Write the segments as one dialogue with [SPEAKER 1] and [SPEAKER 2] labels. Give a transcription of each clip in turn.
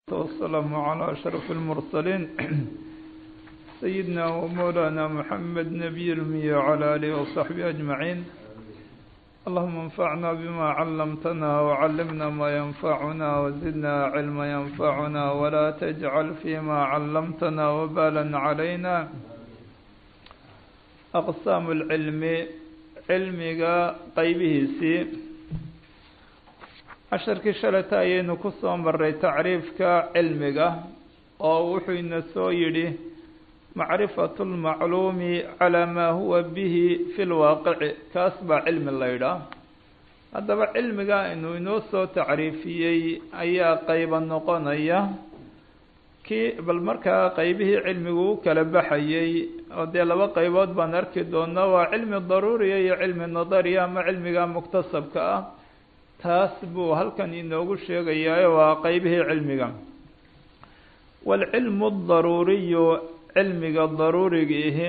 [SPEAKER 1] والسلام على أشرف المرسلين سيدنا ومولانا محمد نبي المي وعلى آله وصحبه أجمعين اللهم انفعنا بما علمتنا وعلمنا ما ينفعنا وزدنا علما ينفعنا ولا تجعل فيما علمتنا وبالا علينا أقسام العلم علمiga qaybihiisii casharkii shalata ayaynu ku soo maray tacriifka cilmiga oo wuxuu ina soo yidhi macrifatu lmacluumi calaa maa huwa bihi fi lwaaqici kaas baa cilmi la ydhaah haddaba cilmiga inuu inoo soo tacriifiyey ayaa qayba noqonaya kii bal markaa qaybihii cilmigu u kala baxayey oo dee laba qaybood baan arki doonaa waa cilmi daruuriya iyo cilmi nadariya ama cilmiga muktasabka ah taas buu halkan inoogu sheegayaa waa qaybihii cilmiga waalcilmu daruuriyu cilmiga daruuriga ihi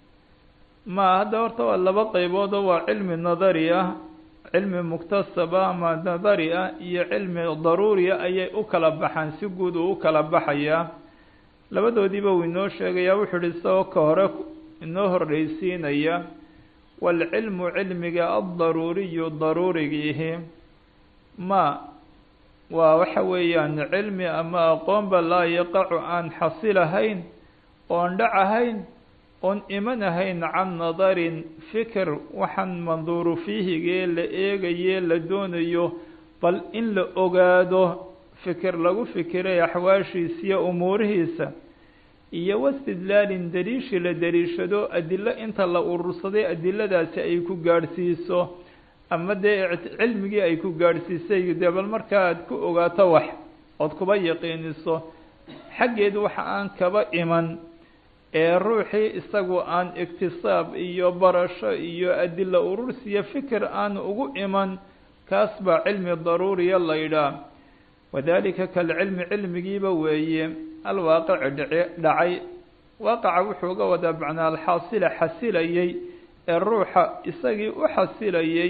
[SPEAKER 1] ma hadda horta waa laba qaybood oo waa cilmi nadari ah cilmi muktasaba ama nadari ah iyo cilmi daruuriya ayay u kala baxaan si guud uu u kala baxayaa labadoodiiba uu inoo sheegayaa wuxuu ihi isagoo ka hore inoo horreysiinaya waalcilmu cilmiga addaruuriyu daruurigiihi ma waa waxa weeyaan cilmi ama aqoonba laa yaqacu aan xasilahayn oon dhacahayn oon imanahayn can nadarin fikir waxaan manduuru fiihigee la eegaye la doonayo bal in la ogaado fikir lagu fikiray axwaashiisiyo umuurihiisa iyo wastidlaalin daliishi la daliishado adilo inta la urursaday adiladaasi ay ku gaadhsiiso ama dee cilmigii ay ku gaadhsiisay dee bal markaa aad ku ogaato wax ood kuba yaqiiniso xaggeed waxa aan kaba iman ee ruuxii isagu aan iktisaab iyo barasho iyo adilo urursiyo fikir aan ugu iman kaas baa cilmi daruuriya la ydhaah wadalika kalcilmi cilmigiiba weeye alwaaqici dhici dhacay waaqaca wuxuu uga wadaa macnaa alxaasila xasilayey ee ruuxa isagii u xasilayey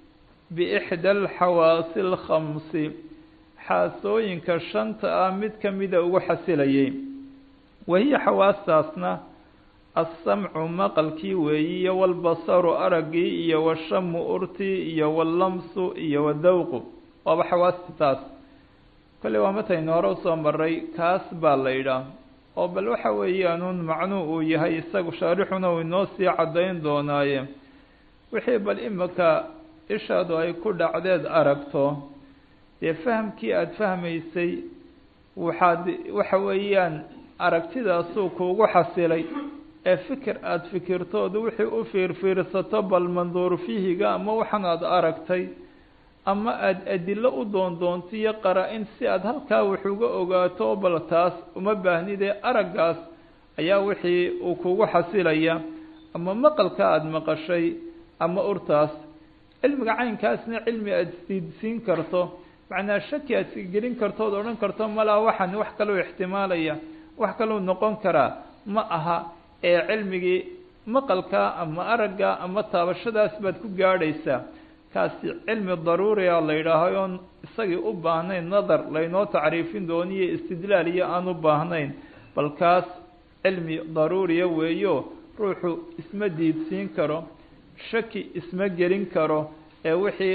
[SPEAKER 1] biixda alxawaasi alkhamsi xaasooyinka shanta ah mid kamida ugu xasilayey wahiya xawaastaasna alsamcu maqalkii weeyi iyo walbasaru araggii iyo washamu urtii iyo wallamsu iyo wadawqu waaba xawaasti taas kolley waa mataynu hore usoo maray kaas baa la yidhaah oo bal waxa weeyaanuun macnuu uu yahay isagu shaarixuna uu inoo sii caddayn doonaaye wixii bal imika ishaadu ay ku dhacdeed aragto dee fahamkii aada fahmaysay waxaad waxa weeyaan aragtidaasuu kuugu xasilay ee fikir aada fikirtoodu wixii u fiirfiirsato bal manduur fiihiga ama waxan aada aragtay ama aada adilo u doondoonto iyo qara-in si aada halkaa wax uga ogaato bal taas uma baahnidee araggaas ayaa wixii uu kugu xasilaya ama maqalka aada maqashay ama urtaas cilmiga caynkaasna cilmi aada siidsiin karto macnaa shaki aad gelin karto od odhan karto malaa waxan wax kaloo ixtimaalaya wax kaluu noqon karaa ma aha ee cilmigii maqalka ama aragga ama taabashadaas baad ku gaadhaysaa kaasi cilmi daruuriya la yidhaahay oon isagii u baahnayn nadar laynoo tacriifin dooniyo istidlaal iyo aan u baahnayn bal kaas cilmi daruuriya weeyo ruuxu isma diidsiin karo shaki isma gelin karo ee wixii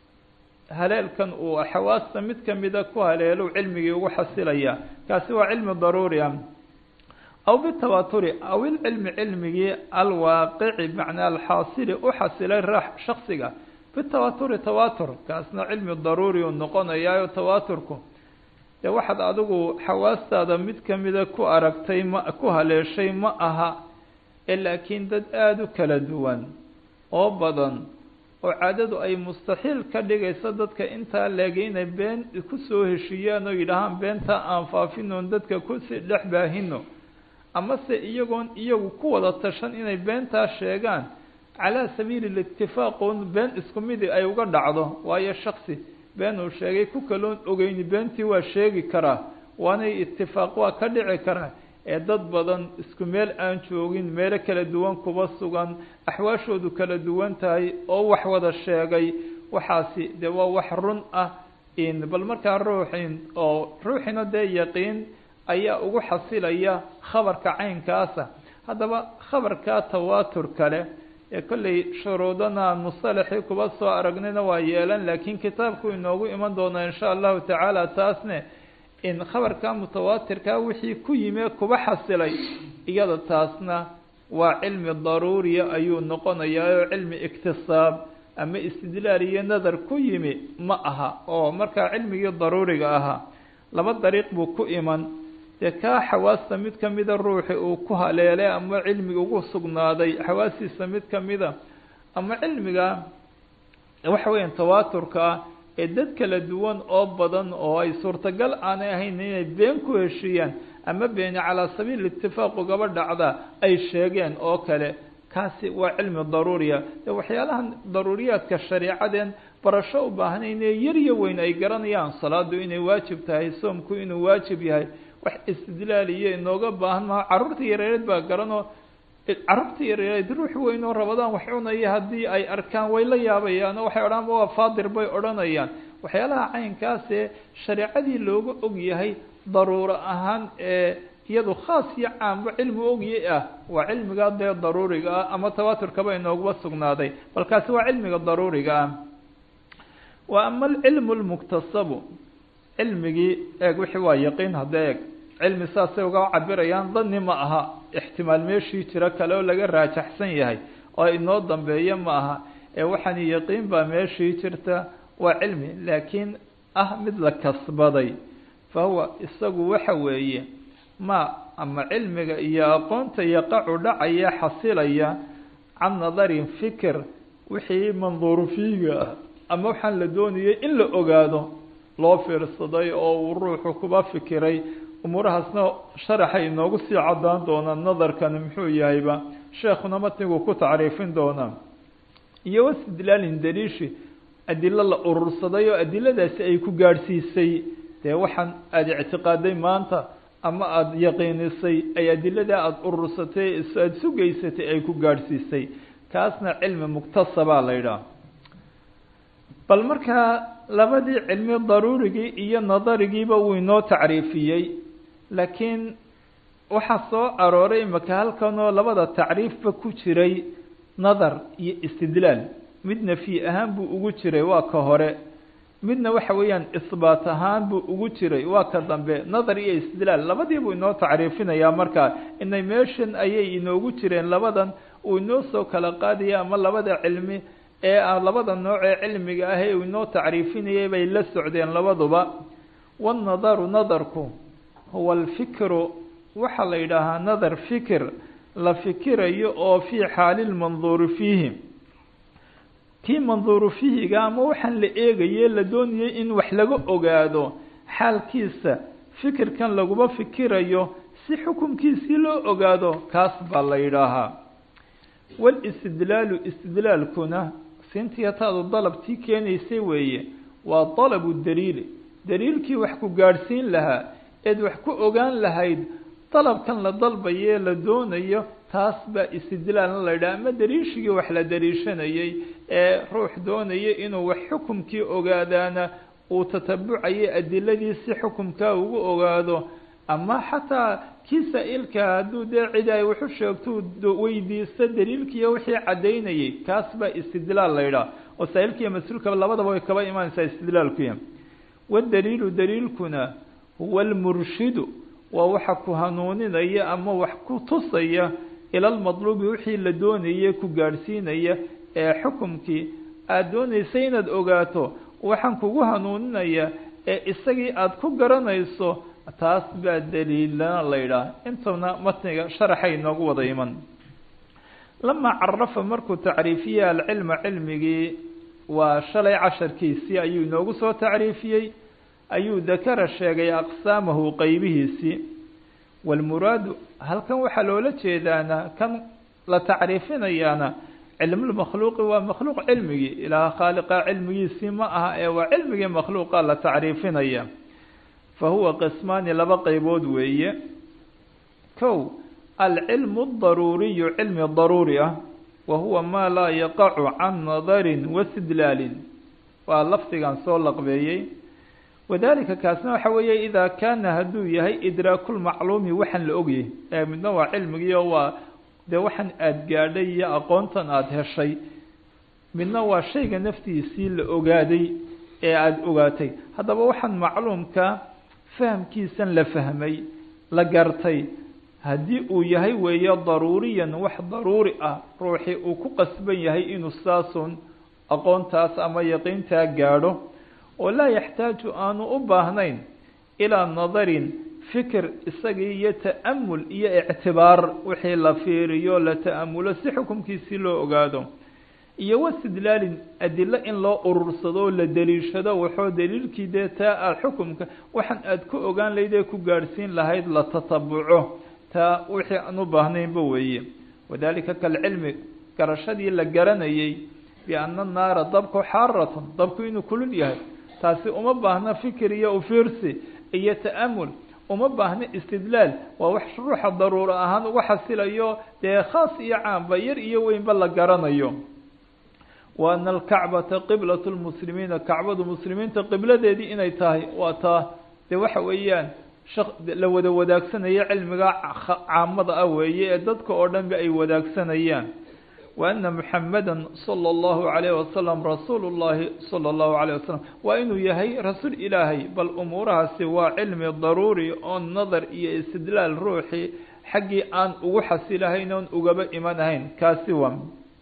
[SPEAKER 1] haleelkan uu xawaasta mid kamida ku haleelo cilmigii ugu xasilaya kaasi waa cilmi daruuriya aw bitawaaturi aw ilcilmi cilmigii alwaaqici macnaa alxaasili u xasilay ra shaksiga bitawaturi tawatur kaasna cilmi daruuri u noqonayaayo tawaaturku dee waxaad adigu xawaastaada mid kamida ku aragtay ma ku haleeshay ma aha ee laakiin dad aada u kala duwan oo badan oo caadadu ay mustaxiil ka dhigayso dadka intaa leegay inay been kusoo heshiiyaan oo yidhaahaan beentaa aan faafinoon dadka kusii dhex baahino amase iyagoon iyagu ku wada tashan inay beentaa sheegaan calaa sabiili litifaq oon been isku midi ay uga dhacdo waayo shaksi been uu sheegay ku kaloon ogeyni beentii waa sheegi karaa waanay itifaaq waa ka dhici karaa ee dad badan isku meel aan joogin meelo kala duwan kuba sugan axwaashoodu kala duwan tahay oo wax wada sheegay waxaasi dee waa wax run ah bal markaa ruuxin oo ruuxina dee yaqiin ayaa ugu xasilaya khabarka caynkaasa haddaba khabarka tawaatur kale ee kolley shuruudana musalaxii kuba soo aragnayna waa yeelan laakiin kitaabku inoogu iman doona insha allahu tacaala taasne in khabarka mutawaatirka wixii ku yime kuba xasilay iyada taasna waa cilmi daruuriya ayuu noqonayaa oo cilmi iktisaab ama istidlaal iyo nadar ku yimi ma aha oo markaa cilmigii daruuriga ahaa laba dariiq buu ku iman dee kaa xawaasta mid kamida ruuxi uu ku haleelay ama cilmiga ugu sugnaaday xawaastiisa mid kamida ama cilmiga waxa weeyaan tawaaturka ah ee dad kala duwan oo badan oo ay suurtagal aanay ahayn inay been ku heshiiyaan ama beeni calaa sabiil itifaaq ugaba dhacda ay sheegeen oo kale kaasi waa cilmi daruuriya de waxyaalahan daruuriyaadka shareicadeen barasho u baahnayn ee yar iyo weyn ay garanayaan salaadu inay waajib tahay soomku inuu waajib yahay wax istidlaal iyo inooga baahan maha carruurta yareereed baa garanoo carruurta yareereed ruux weyn oo rabadaan wax cunaya haddii ay arkaan way la yaabayaan oo waxay odhan waa faadir bay odhanayaan waxyaalaha caynkaasee shareecadii looga og yahay daruuro ahaan ee iyadu khaas iyo caamba cilmi ogye ah waa cilmiga dee daruuriga ah ama tawaaturkaba inooguba sugnaaday balkaasi waa cilmiga daruuriga ah wa ama alcilmu lmuktasabu cilmigii eeg wixii waa yaqiin hadda eeg cilmi saasay uga cabirayaan dani ma aha ixtimaal meeshii jiro kale oo laga raajaxsan yahay oo inoo dambeeya ma aha ee waxaani yaqiin baa meeshii jirta waa cilmi laakiin ah mid la kasbaday fa huwa isagu waxa weeye ma ama cilmiga iyo aqoonta yaqacu dhacaya xasilaya can nadarin fikir wixii manduuru fiiga ah ama waxaan la doonayay in la ogaado loo fiirsaday oo uu ruuxu kuba fikiray umuurahaasna sharaxay inoogu sii cadaan doonaa nadarkani muxuu yahayba sheekhuna matnigu ku tacriifin doonaa iyo wastidlaalin daliishi adilo la urursaday oo adiladaasi ay ku gaadhsiisay dee waxaan aada ictiqaaday maanta ama aada yaqiinisay ay adiladaa aada urursatay aada sugaysatay ay ku gaadhsiisay kaasna cilmi muktasabaa la yidhaha bal markaa labadii cilmi daruurigii iyo nadarigiiba wuu inoo tacriifiyey laakiin waxaa soo arooray imaka halkanoo labada tacriifba ku jiray nadar iyo istidlaal midna fii ahaan buu ugu jiray waa ka hore midna waxa weeyaan isbaat ahaan buu ugu jiray waa ka dambe nadar iyo istidlaal labadiibuu inoo tacriifinayaa markaa inay meeshan ayay inoogu jireen labadan uu inoo soo kala qaadaya ama labada cilmi ee labada nooc ee cilmiga ah ee uu inoo tacriifinayay bay la socdeen labaduba wanadaru nadarku huwa alfikru waxaa la yidhaahaa nadar fikir la fikirayo oo fii xaali lmanduuri fiihi kii manduuru fiihiga ama waxaan la eegaye la doonayay in wax laga ogaado xaalkiisa fikirkan laguma fikirayo si xukunkiisii loo ogaado kaas baa la yidhaahaa waalistidlaalu istidlaalkuna sintiyataadu dalabtii keenaysay weeye waa dalabu daliili daliilkii wax ku gaadhsiin lahaa eed wax ku ogaan lahayd dalabkan la dalbaye la doonayo taas baa istidlaalna la yidhaha ama daliishigii wax la daliishanayay ee ruux doonaya inuu wax xukumkii ogaadaana uu tatabucayo adiladii si xukumkaa ugu ogaado ama xataa kii saa-ilka hadduu dee cidi ay waxu sheegto weydiisto daliilkiiyo wixii caddaynayay kaas baa istidlaal la yidhaha oo saa-ilkiiyo mas-uulkaba labadaba way kaba imaanaysaa istidlaalkuya wadaliilu daliilkuna huwa almurshidu waa waxa ku hanuuninaya ama wax ku tusaya ila lmadluubi wixii la doonayay ku gaadhsiinaya ee xukumkii aada doonaysay inaad ogaato waxaan kugu hanuuninaya ee isagii aada ku garanayso taas baa daliilana la yidhaah intuna matniga sharaxay inoogu wada iman lamaa carafa markuu tacriifiye alcilma cilmigii waa shalay casharkiisii ayuu inoogu soo tacriifiyey ayuu dakara sheegay aqsaamahu qeybihiisii walmuraadu halkan waxaa loola jeedaana kan la tacriifinayaana cilmulmakhluuqi waa makhluuq cilmigii ilaah khaaliqa cilmigiisii ma aha ee waa cilmigii makhluuqa la tacriifinaya fa huwa qismaani laba qeybood weeye kow alcilmu daruuriyu cilmi daruuri ah wa huwa maa laa yaqacu can nadarin wastidlaalin waa lafdigan soo laqbeeyey wadalika kaasna waxa weeye idaa kaana hadduu yahay idraakulmacluumi waxaan la ogyahay ee midna waa cilmigiio waa dee waxaan aada gaadhay iyo aqoontan aada heshay midna waa shayga naftiisii la ogaaday ee aada ogaatay haddaba waxaan macluumka fahamkiisan la fahmay la gartay haddii uu yahay weeye daruuriyan wax daruuri ah ruuxii uu ku qasban yahay inuu saasun aqoontaas ama yaqiintaa gaadho oo laa yaxtaaju aanu u baahnayn ilaa nadarin fikir isagii iyo ta'amul iyo ictibaar wixii la fiiriyo la ta'amulo si xukumkiisii loo ogaado iyo wastidlaalin adilo in loo urursado oo la deliishado waxoo daliilkii dee taa aada xukumka waxaan aada ku ogaan lahayd ee ku gaadhsiin lahayd la tatabuco taa wixii aan u baahnaynba weeye wadalika kalcilmi garashadii la garanayay bianna naara dabku xaaratun dabku inuu kulul yahay taasi uma baahna fikir iyo ufiirsi iyo ta'amul uma baahna istidlaal waa wax ruuxa daruuro ahaan uga xasilayo dee khaas iyo caamba yar iyo weynba la garanayo wa ana alkacbata qiblat lmuslimiina kacbadu muslimiinta qibladeedii inay tahay waa taa dee waxa weeyaan la wada wadaagsanaya cilmiga caamada ah weeye ee dadka oo dhan ba ay wadaagsanayaan wa ana muxamada sala allahu calayh wasalam rasuulu llahi sala allahu calayh wasalam waa inuu yahay rasuul ilaahay bal umuurahaasi waa cilmi daruuri oo nadar iyo istidlaal ruuxii xaggii aan ugu xasilahayn oon ugaba iman ahayn kaasi waa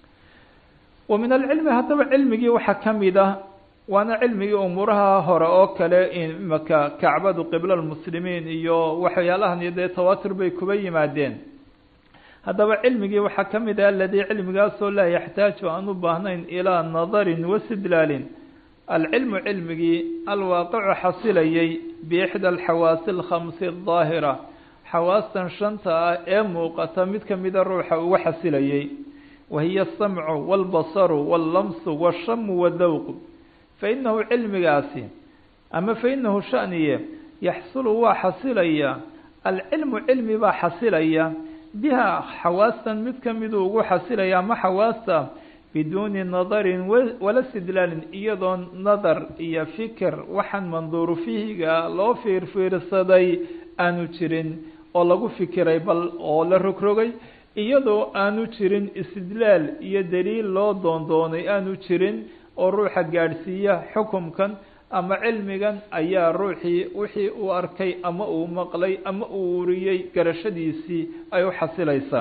[SPEAKER 1] wa min alcilmi haddaba cilmigii waxaa ka mid ah waana cilmigii umuuraha hore oo kale imaka kacbadu qibla lmuslimiin iyo waxyaalahan iyo dee tawaatur bay kuba yimaadeen haddaba cilmigii waxaa ka mid ah aladii cilmigaasoo laa yaxtaaju aan u baahnayn ilaa nadarin wastidlaalin alcilmu cilmigii alwaaqicu xasilayay biixda alxawaasi alkhamsi adaahira xawaastan shanta ah ee muuqata mid kamida ruuxa uga xasilayay wahiya asamcu walbasaru wallamsu washamu wadawq fainahu cilmigaasi ama fainahu shaniye yaxsulu waa xasilaya alcilmu cilmi baa xasilaya biha xawaastan mid kamiduu ugu xasilaya ama xawaasta biduuni nadarin wala istidlaalin iyadoo nadar iyo fikir waxaan manduuru fihiga loo fiirfiirsaday aanu jirin oo lagu fikiray bal oo la rogrogay iyadoo aanu jirin istidlaal iyo daliil loo doondoonay aanu jirin oo ruuxa gaadhsiiya xukumkan ama cilmigan ayaa ruuxii wixii uu arkay ama uu maqlay ama uu uriyey garashadiisii ay u xasilaysaa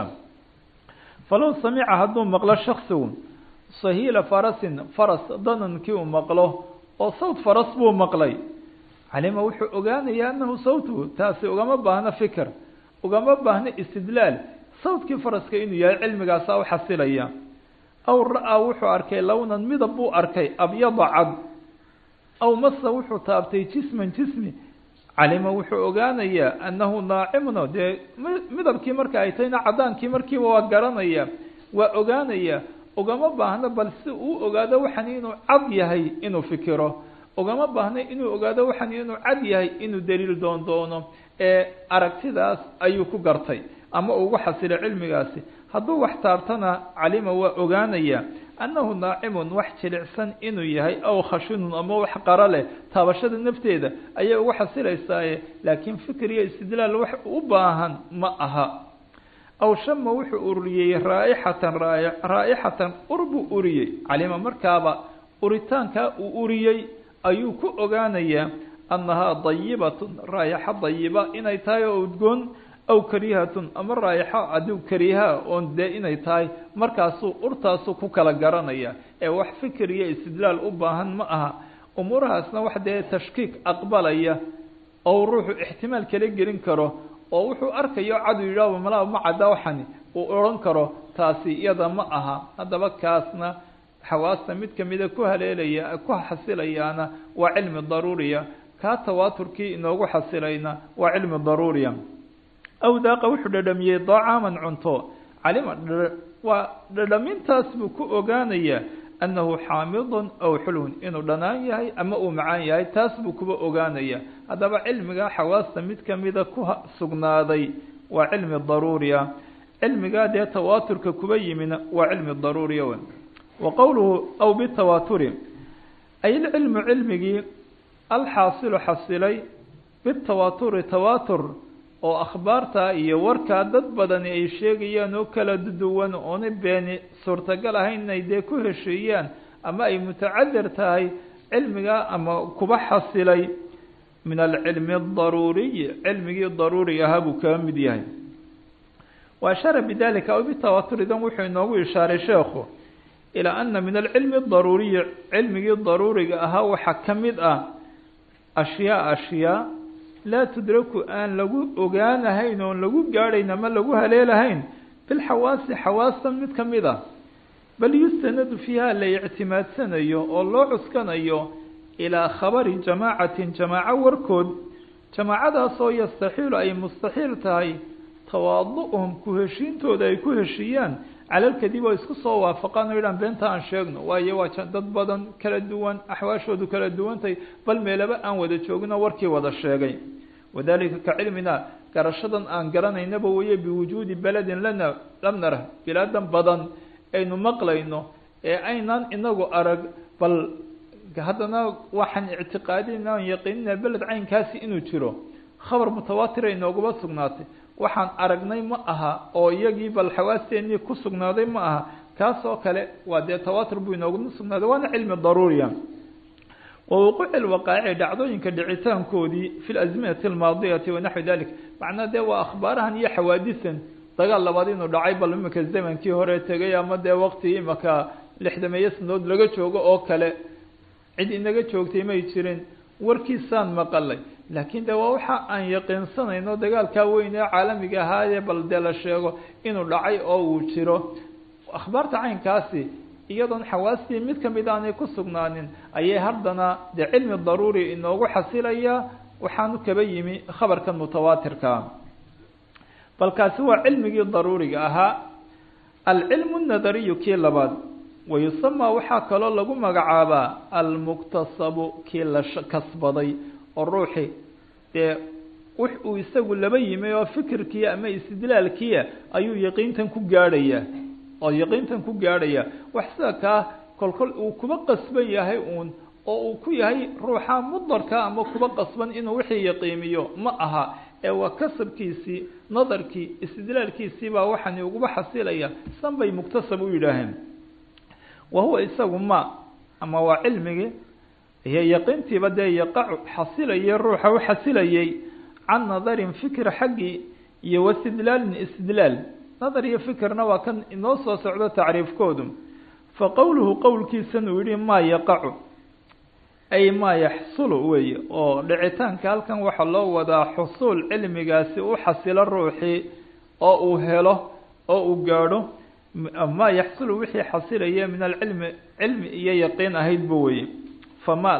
[SPEAKER 1] falow samica hadduu maqlo shaksigu sahiila farasin faras danankii uu maqlo oo sawt faras buu maqlay calima wuxuu ogaanayaa anahu sawtuhu taasi ugama baahno fikir ugama baahno istidlaal sawtkii faraska inuu yahay cilmigaasaa u xasilaya aw ra-aa wuxuu arkay lownan midab buu arkay abyada cad aw masa wuxuu taabtay jisman jismi calima wuxuu ogaanayaa annahu naacimno dee midabkii marka ay tahayna cadaankii markiiba waa garanaya waa ogaanaya ugama baahno bal si uu ogaado waxan inuu cad yahay inuu fikiro ugama baahno inuu ogaado waxan inuu cad yahay inuu daliil doon doono ee aragtidaas ayuu ku gartay ama ugu xasilay cilmigaasi hadduu wax taabtana calima waa ogaanaya annahu naacimun wax jilicsan inuu yahay aw khashinun ama wax qaro leh taabashada nafteeda ayay ugu xasilaysaaye laakiin fikir iyo istidlaal wax u baahan ma aha aw shama wuxuu uriyey raaixatan raa'ixatan ur buu uriyey calima markaaba uritaankaa uu uriyey ayuu ku ogaanayaa annahaa dayibatun raayaxo dayiba inay tahay oo udgoon aw karihatun ama raayaxo adiw kariha oon dee inay tahay markaasuu urtaasuu ku kala garanaya ee wax fikir iyo istidlaal u baahan ma aha umuurahaasna wax dee tashkiik aqbalaya oo ruuxu ixtimaal kala gelin karo oo wuxuu arkayo cadu yidhaahba malaa ma cadda waxani uu odhan karo taasi iyada ma aha haddaba kaasna xawaasta mid kamida ku haleelaya ku xasilayaana waa cilmi daruuriya kaa tawaaturkii inoogu xasilayna waa cilmi daruuriya aw daaqa wuxuu dhadhamiyey dacaaman cunto calima waa dhadhamintaas buu ku ogaanayaa annahu xaamidun aw xulwun inuu dhanaan yahay ama uu macaan yahay taas buu kuba ogaanaya haddaba cilmiga xawaasta mid kamida ku sugnaaday waa cilmi daruuriya cilmigaa dee tawaaturka kuba yimina waa cilmi daruuriya w wa qowluhu aw bitawaaturi ay ilcilmu cilmigii alxaasilu xasilay bitawaaturi tawaatur oo akhbaarta iyo warkaa dad badani ay sheegayaan oo kala duwan oona beeni suurtagal ahayn inay dee ku heshiiyaan ama ay mutacadir tahay cilmiga ama kuba xasilay min alcilmi adaruuriyi cilmigii daruuriga ahaa buu kaga mid yahay wa ashara bidalika aw bitawaatur idan wuxuu inoogu ishaaray sheekhu ilaa ana min alcilmi adaruuriyi cilmigii daruuriga ahaa waxaa ka mid ah ashyaa ashyaa laa tudraku aan lagu ogaanahayn oon lagu gaadhayn ama lagu haleelahayn bilxawaasi xawaastan mid ka mid ah bal yustanadu fiiha la ictimaadsanayo oo loo cuskanayo ilaa khabari jamaacatin jamaaco warkood jamaacadaasoo yastaxiilu ay mustaxiil tahay tawaadu-uhum ku heshiintooda ay ku heshiiyaan calalkadib oo isku soo waafaqaan oo yidhahan beenta aan sheegno waayo waa dad badan kala duwan axwaashoodu kala duwantay bal meelaba aan wada joogino warkii wada sheegay wadalika ka cilmina garashadan aan garanaynaba weeye biwujuudi beledin lana lam narah bilaadan badan aynu maqlayno ee aynaan inagu arag bal haddana waxaan ictiqaadina aan yaqiinina beled caynkaasi inuu jiro khabar mutawaatira inooguma sugnaatay waxaan aragnay ma aha oo iyagii bal xawaasteenii ku sugnaaday ma aha kaas oo kale waa dee tawaatur buu inooguma sugnaaday waana cilmi daruuriya wa wuquuci lwaqaaci dhacdooyinka dhicitaankoodii fi lazminati almaadiyati wanaxwi dalik macnaa dee waa akhbaarahan iyo xawaadisan dagaal labaad inuu dhacay bal imika zamankii hore tegay ama dee waqti imika lixdameeyo sanadood laga joogo oo kale cid inaga joogtay may jirin warkiisaan maqalay laakiin de waa waxa aan yaqiinsanayno dagaalkaa weyn ee caalamiga ahaayee bal dee la sheego inuu dhacay oo uu jiro akhbaarta caynkaasi iyadoon xawaastii mid kamid aanay ku sugnaanin ayay haddana dee cilmi daruuri inoogu xasilaya waxaanu kaba yimi khabarkan mutawaatirkaa bal kaasi waa cilmigii daruuriga ahaa alcilmu nadariyu kii labaad wayusamaa waxaa kaloo lagu magacaabaa almuktasabu kii la kasbaday oo ruuxi dee wix uu isagu laba yimi oo fikirkiia ama istidlaalkiia ayuu yaqiintan ku gaadhaya oo yaqiintan ku gaadhaya wax sida kaa kolkol uu kuba qasban yahay uun oo uu ku yahay ruuxa mudarka ama kuba qasban inuu wixii yaqiimiyo ma aha ee waa kasabkiisii nadarkii istidlaalkiisii baa waxaani uguba xasilaya san bay muktasab u yidhaaheen wa huwa isagu ma ama waa cilmigii iyo yaqiintiiba dee yaqacu xasilayay ruuxa u xasilayay can nadarin fikir xaggii iyo wastidlaalin istidlaal nadar iyo fikirna waa kan inoo soo socdo tacriifkoodu fa qowluhu qowlkiisan uu yihi maa yaqacu ay maa yaxsulu weeye oo dhicitaanka halkan waxaa loo wadaa xusuul cilmigaasi u xasilo ruuxii oo uu helo oo uu gaadho maa yaxsulu wixii xasilaya min alcilmi cilmi iyo yaqiin ahaydba weye famaal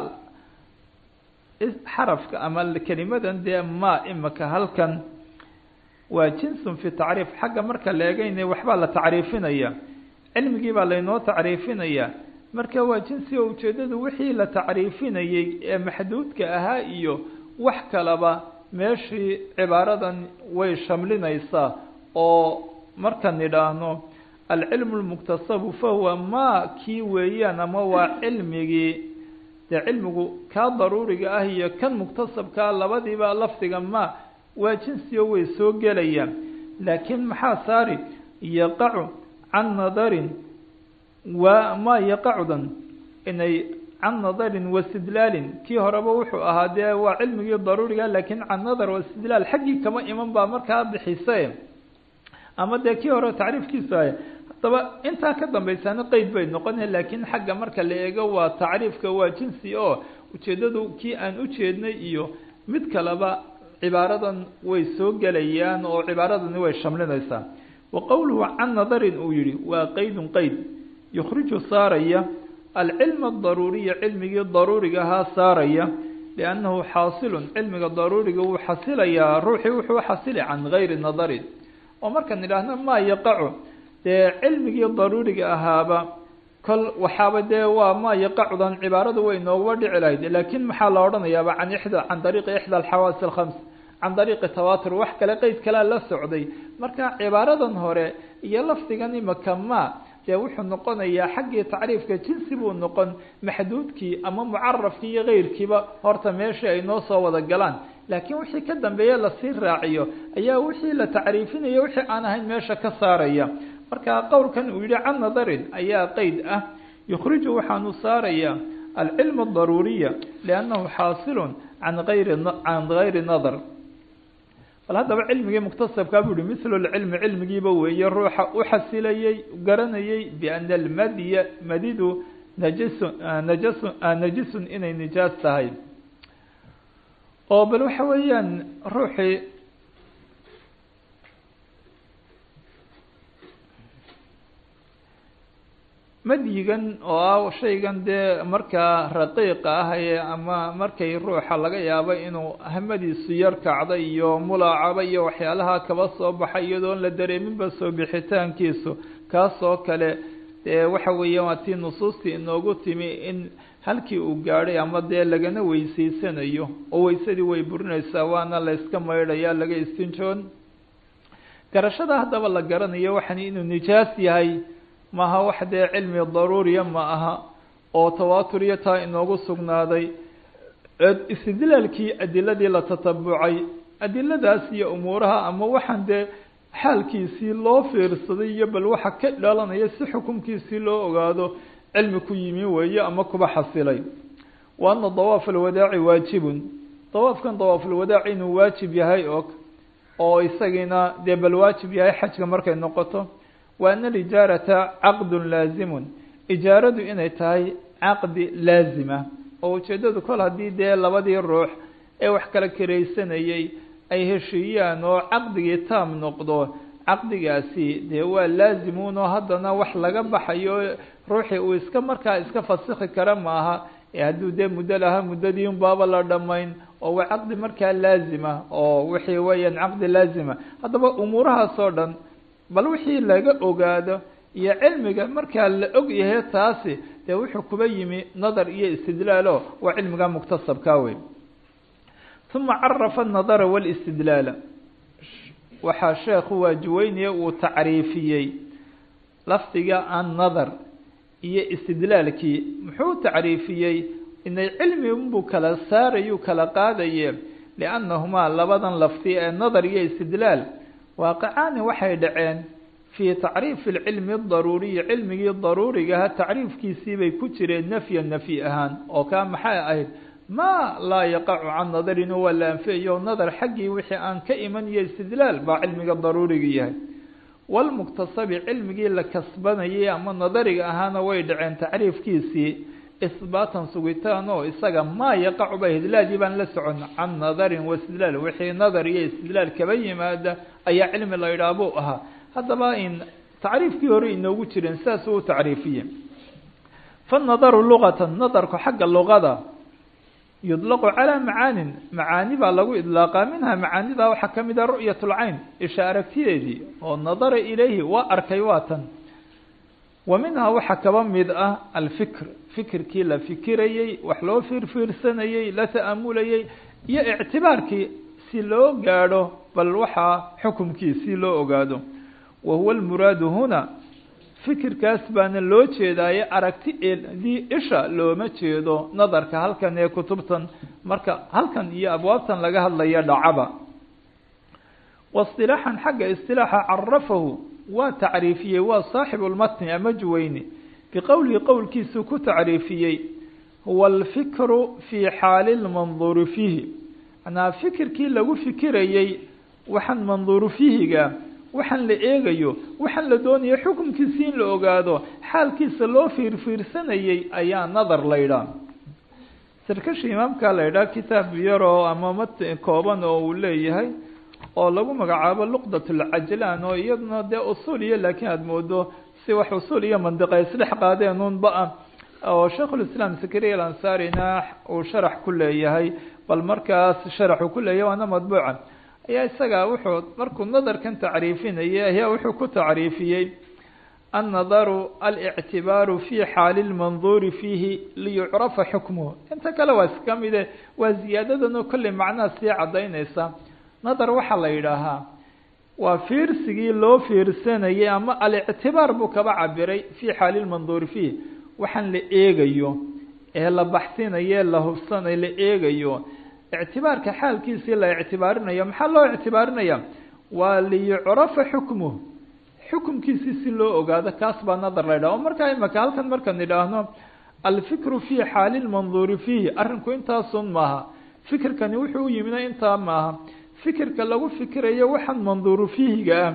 [SPEAKER 1] xarafka ama kelimadan dee ma imika halkan waa jinsun fi tacriif xagga marka la eegeyna waxbaa la tacriifinaya cilmigii baa laynoo tacriifinaya marka waa jinsi oo ujeedadu wixii la tacriifinayey ee maxduudka ahaa iyo wax kalaba meeshii cibaaradan way shamlinaysaa oo markan idhaahno alcilmu lmuktasabu fahuwa ma kii weeyaan ama waa cilmigii dee cilmigu kaa daruuriga ah iyo kan muktasabkaa labadiiba lafdiga ma waa jinsi oo way soo gelayaan laakiin maxaa saari yaqacu can nadarin waa ma yaqacudan inay can nadarin wastidlaalin kii horeba wuxuu ahaa dee waa cilmigii daruuriga laakiin can nadar wastidlaal xaggii kama iman baa markaa bixise ama dee kii hore tacriifkiisu ahay haddaba intaa ka dambaysaana qeyd bay noqona laakiin xagga marka la eego waa tacriifka waa jinsi oo ujeeddadu kii aan ujeednay iyo mid kaleba cibaaradan way soo gelayaan oo cibaaradani way shamlinaysaa wa qowluhu can nadarin uu yihi waa qeydun qeyd yukhriju saaraya alcilma adaruuriya cilmigii daruuriga ahaa saaraya liannahu xaasilun cilmiga daruuriga wuu xasilayaa ruuxii wuxuu xasili can gayri nadarin oo markaan idhaahno maa yaqacu dee cilmigii daruuriga ahaaba kol waxaaba dee waa maa yaqacudan cibaaradu way nooguba dhici lahayd laakiin maxaa la odhanayaaba can ixda can dariiqi ixda alxawaasi alkhams can dariiqi tawatur wax kale qeyd kalea la socday marka cibaaradan hore iyo lafdigan imaka ma dee wuxuu noqonayaa xaggii tacriifka jinsi buu noqon maxduudkii ama mucarafkii iyo keyrkiiba horta meeshii ay noo soo wada galaan laakiin wixii ka dambeeye lasii raaciyo ayaa wixii la tacriifinaya wixii aan ahayn meesha ka saaraya marka qowlkan uu yihi can nadarin ayaa qeyd ah yukhriju waxaanu saaraya alcilm adaruuriya liannahu xaasilun can ayri can gayri nadar bal haddaba cilmigii muktasabkaa buu yihi mithlu lcilmi cilmigiiba weeye ruuxa u xasilayey garanayay biana almadya madidu najasun najasun najisun inay nijaas tahay oo bal waxa weeyaan ruuxii madyigan oo ah shaygan dee markaa raqiiqa ah ee ama markay ruuxa laga yaabo inuu hamadiisu yar kacday iyo mulaacaba iyo waxyaalaha kaba soo baxay iyadoon la dareeminba soo bixitaankiisu kaas oo kale dee waxa weeya waa tii nusuustii inoogu timi in halkii uu gaadhay ama dee lagana weyseysanayo oo weysadii way burinaysaa waana la yska maydhaya laga istinjoon garashada haddaba la garanayo waxan inuu nijaas yahay maaha wax dee cilmi daruuriya ma aha oo tawaatur iyo taa inoogu sugnaaday istidlaalkii adiladii la tatabucay adiladaas iyo umuuraha ama waxaan dee xaalkiisii loo fiirsaday iyo bal waxa ka dhalanaya si xukunkiisii loo ogaado cilmi ku yimi weeye ama kuba xasilay wa ana dawaaf alwadaaci waajibun dawaafkan dawaafulwadaaci inuu waajib yahay og oo isagiina dee bal waajib yahay xajka markay noqoto wa ana alijaarata caqdun laazimun ijaaradu inay tahay caqdi laazima oo ujeeddadu kol haddii dee labadii ruux ee wax kala karaysanayay ay heshiiyaan oo caqdigii taam noqdo caqdigaasi dee waa laazimuun oo haddana wax laga baxayo ruuxii uu iska markaa iska fasikhi kara maaha ee hadduu dee muddo lahaa muddadii unbaaba la dhammayn oo waa caqdi markaa laazima oo wixii weeyaan caqdi laazima haddaba umuurahaas oo dhan bal wixii laga ogaado iyo cilmiga markaa la og yahay taasi dee wuxuu kuba yimi nadar iyo istidlaalo waa cilmiga muktasabka wey uma carafa anadara walistidlaala waxaa sheekhu waajiweynaya uu tacriifiyey lafdiga annadar iyo istidlaalkii muxuu tacriifiyey inay cilmi unbuu kala saarayuu kala qaadaye liannahumaa labadan lafdi ee nadar iyo istidlaal waaqicaani waxay dhaceen fii tacriifi alcilmi adaruuriyi cilmigii daruurigaha tacriifkiisiibay ku jireen nafya nafyi ahaan oo kaa maxay ahayd ma laa yaqacu can nadarin waa la anfiyayo nadar xaggii wixii aan ka iman iyo istidlaal baa cilmiga daruuriga yahay walmuktasabi cilmigii la kasbanayay ama nadariga ahaana way dhaceen tacriifkiisii isbaatan sugitaan oo isaga maa yaqacu ba hidlaadii baan la socon can nadarin waistidlaal wixii nadar iyo istidlaal kaba yimaada ayaa cilmi la yidhaah buu ahaa haddaba in tacriifkii hore inoogu jireen sidaas uu tacriifiye fanadaru luqatan nadarku xagga luqada yudlaqu calaa macaanin macaani baa lagu idlaaqaa minha macaanida waxaa ka mid ah ru'yat lcayn isha aragtideedii oo nadara ilayhi waa arkay waa tan wa minhaa waxaa kaba mid ah alfikr fikirkii la fikirayey wax loo fiirfiirsanayey la ta'amulayey iyo ictibaarkii si loo gaadho bal waxaa xukumkii si loo ogaado wa huwa almuraadu huna fikirkaas baana loo jeedaaye aragti eedii isha looma jeedo nadarka halkan ee kutubtan marka halkan iyo abwaabtan laga hadlaya dhacaba waistilaaxan xagga istilaaxa carafahu waa tacriifiyey waa saaxibu lmatni ama juweyni biqowlihi qowlkiisuu ku tacriifiyey huwa alfikru fii xaali lmanduuri fiihi manaa fikirkii lagu fikirayey waxaan manduuru fiihiga waxaan la eegayo waxaan la doonayo xukunkiisi in la ogaado xaalkiisa loo fiirfiirsanayey ayaa nadar la ydhaah sarkashi imaamka la ydhaah kitaab yaroo ama mat kooban oo uu leeyahay oo lagu magacaabo luqdat lcajlaan oo iyaduna dee usuul iyo laakiin aada moodo si wax usuul iyo mandiqa isdhex qaadeen unba-a oo shaikhulislaam sakariya alansarina uu sharax ku leeyahay bal markaas sharaxuu ku leeyahay waana madbuuca ayaa isaga wuxuu markuu nadarkan tacriifinayay ayaa wuxuu ku tacriifiyey annadaru alictibaaru fi xaali lmanduuri fiihi liyucrafa xukmuhu inta kale waa iska mide waa ziyaadadan oo kolley macnaha sii cadaynaysa nadar waxaa la yidhaahaa waa fiirsigii loo fiirsanayay ama alictibaar buu kaba cabiray fii xaali lmanduuri fiih waxaan la eegayo ee la baxsinayo la hubsanayo la eegayo ictibaarka xaalkiisii la ictibaarinayo maxaa loo ictibaarinaya waa liyucrafa xukmuh xukumkiisii si loo ogaado kaas baa nadar la ydhaha o markaa imaka halkan markaan idhaahno alfikru fi xaali lmanduuri fiihi arrinku intaasun maaha fikirkani wuxuu u yimina intaa maaha fikirka lagu fikirayo waxaan manduuru fiihiga ah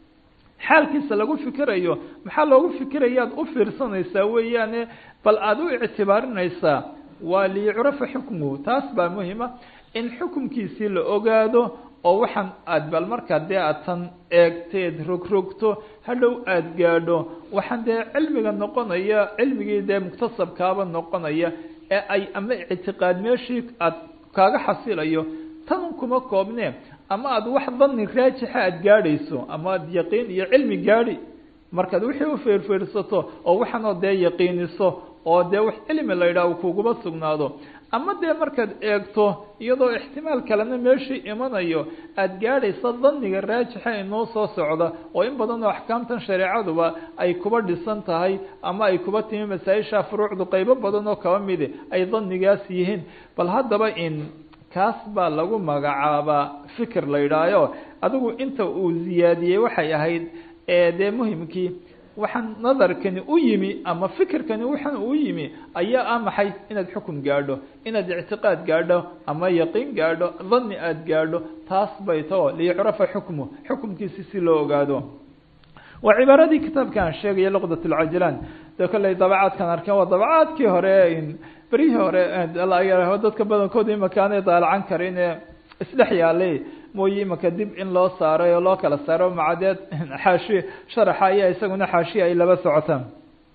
[SPEAKER 1] xaalkiisa lagu fikirayo maxaa loogu fikirayaad u fiirsanaysaa weeyaane bal aada u ictibaarinaysaa waa liyucrafa xukmuhu taas baa muhima in xukumkiisii la ogaado oo waxaan aad bal markaa dee aad tan eegteed rogrogto hadhow aada gaadho waxaan dee cilmiga noqonaya cilmigii dee muktasabkaaba noqonaya ee ay ama ictiqaad meeshii aad kaaga xasilayo tan kuma koobne ama aada wax dani raajixa aada gaadhayso ama aada yaqiin iyo cilmi gaadhi markaad wixii u fiirfiirsato oo waxaanoo dee yaqiiniso oo dee wax cilmi la yidhaah kuguba sugnaado ama dee markaad eegto iyadoo ixtimaal kalena meeshii imanayo aada gaadhaysa daniga raajixa inoo soo socda oo in badan oo axkaamtan shareecaduba ay kuba dhisan tahay ama ay kuba timi masaa-isha furuucdu qeybo badan oo kaba midi ay danigaas yihiin bal haddaba in kaas baa lagu magacaabaa fikir la yidhaayo adigu inta uu ziyaadiyey waxay ahayd dee muhimkii waxaan nadarkani u yimi ama fikirkani waxaan u yimi ayaa ah maxay inaad xukum gaadho inaad ictiqaad gaadho ama yaqiin gaadho dani aada gaadho taas bay tao liyucrafa xukmu xukumkiisi si loo ogaado waa cibaaradii kitaabka aan sheegaya luqdat lcajilaan de kolley dabacaadkan arkeen waa dabacaadkii hore beryihii hore dadka badankooda imaka aanay daalacan karin ee isdhex yaalay mooye imaka dib in loo saaray oo loo kala saaro macadeed xaashi sharaxa ayaa isaguna xaashiya ay laba socotaan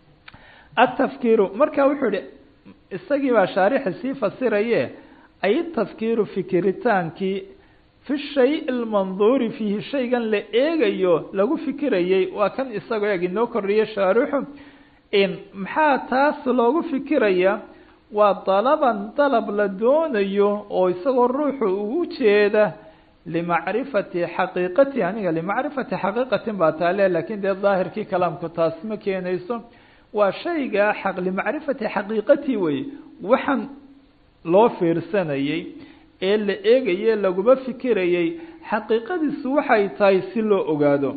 [SPEAKER 1] atafkiiru marka wuxuu ihi isagii baa shaarixi sii fasiraye ay tafkiiru fikiritaankii fi shay lmanduuri fiihi shaygan la eegayo lagu fikirayey waa kan isagoo eeg inoo kordhiya shaarixu in maxaa taas loogu fikiraya waa dalaban dalab la doonayo oo isagoo ruuxu ugu jeeda limacrifati xaqiiqati aniga limacrifati xaqiiqatin baa taale lakin dee daahirkii kalaamku taas ma keenayso waa shayga xaq limacrifati xaqiiqati wey waxaan loo fiirsanayey ee la eegaye laguma fikirayey xaqiiqadiisu waxay tahay si loo ogaado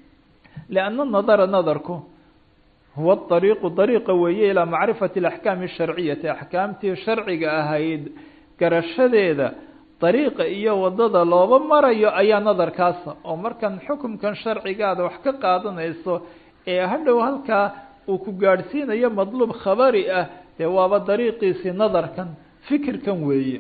[SPEAKER 1] lianna nadara nadarku huwa ariiqu dariiqa weeye ilaa macrifati alaxkaami asharciyati axkaamtii sharciga ahayd garashadeeda dariiqa iyo wadada looba marayo ayaa nadarkaasa oo markan xukumkan sharcigaada wax ka qaadanayso ee hadhow halkaa uu ku gaadhsiinayo madluub khabari ah dee waaba dariiqiisii nadarkan fikirkan weeye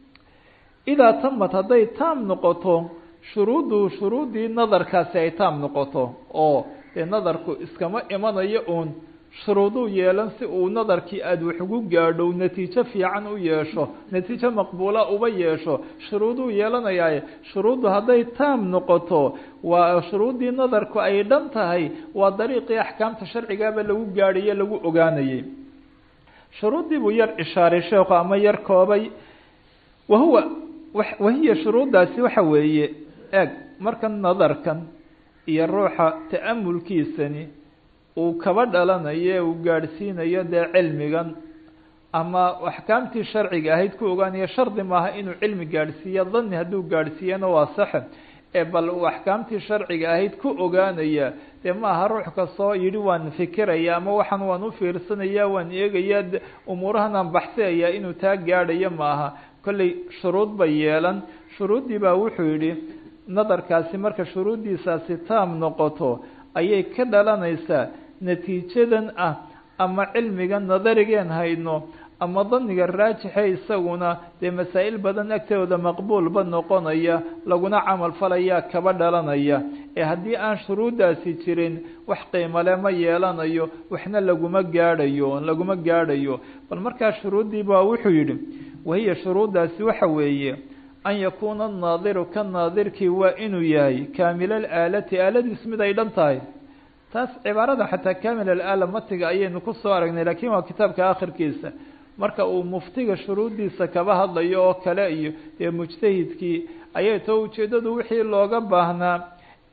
[SPEAKER 1] idaa tamad hadday taam noqoto shuruuddu shuruuddii nadarkaasi ay taam noqoto oo dee nadarku iskama imanayo uun shuruuduu yeelan si uu nadarkii aada wax ugu gaadho natiijo fiican u yeesho natiijo maqbuula uba yeesho shuruuduu yeelanayaaye shuruuddu hadday taam noqoto waa shuruuddii nadarku ay dhan tahay waa dariiqii axkaamta sharcigaaba lagu gaadhaye lagu ogaanayay shuruuddii buu yar ishaaray sheekhu ama yar koobay wahuwa wahiya shuruuddaasi waxa weeye eeg markan nadarkan iyo ruuxa ta'amulkiisani uu kaba dhalanayo uu gaadhsiinayo dee cilmigan ama axkaamtii sharciga ahayd ku ogaanayo shardi maaha inuu cilmi gaadhsiiyo dani hadduu gaadhsiiyana waa saxe ee bal uu axkaamtii sharciga ahayd ku ogaanaya dee maaha ruux kastoo yidhi waan fikiraya ama waxaan waan u fiirsanaya waan eegaya umuurahan aan baxsiyaya inuu taa gaadhayo maaha kolley shuruud bay yeelan shuruuddii baa wuxuu yidhi nadarkaasi marka shuruuddiisaasi taam noqoto ayay ka dhalanaysaa natiijadan ah ama cilmiga nadarigeen hayno ama daniga raajixe isaguna dee masaa-il badan agtooda maqbuulba noqonaya laguna camal falaya kaba dhalanaya ee haddii aan shuruuddaasi jirin wax qiimale ma yeelanayo waxna laguma gaadhayo laguma gaadhayo bal markaa shuruuddii baa wuxuu yidhi wahiya shuruuddaasi waxa weeye an yakuuna annaadiru ka naadirkii waa inuu yahay kaamila alaalati aaladiis mid ay dhan tahay taas cibaarada xataa kaamil alaala matiga ayaynu kusoo aragnay lakin waa kitaabka akhirkiisa marka uu muftiga shuruuddiisa kaba hadlayo oo kale iyo dee mujtahidkii ayay too ujeedadu wixii looga baahnaa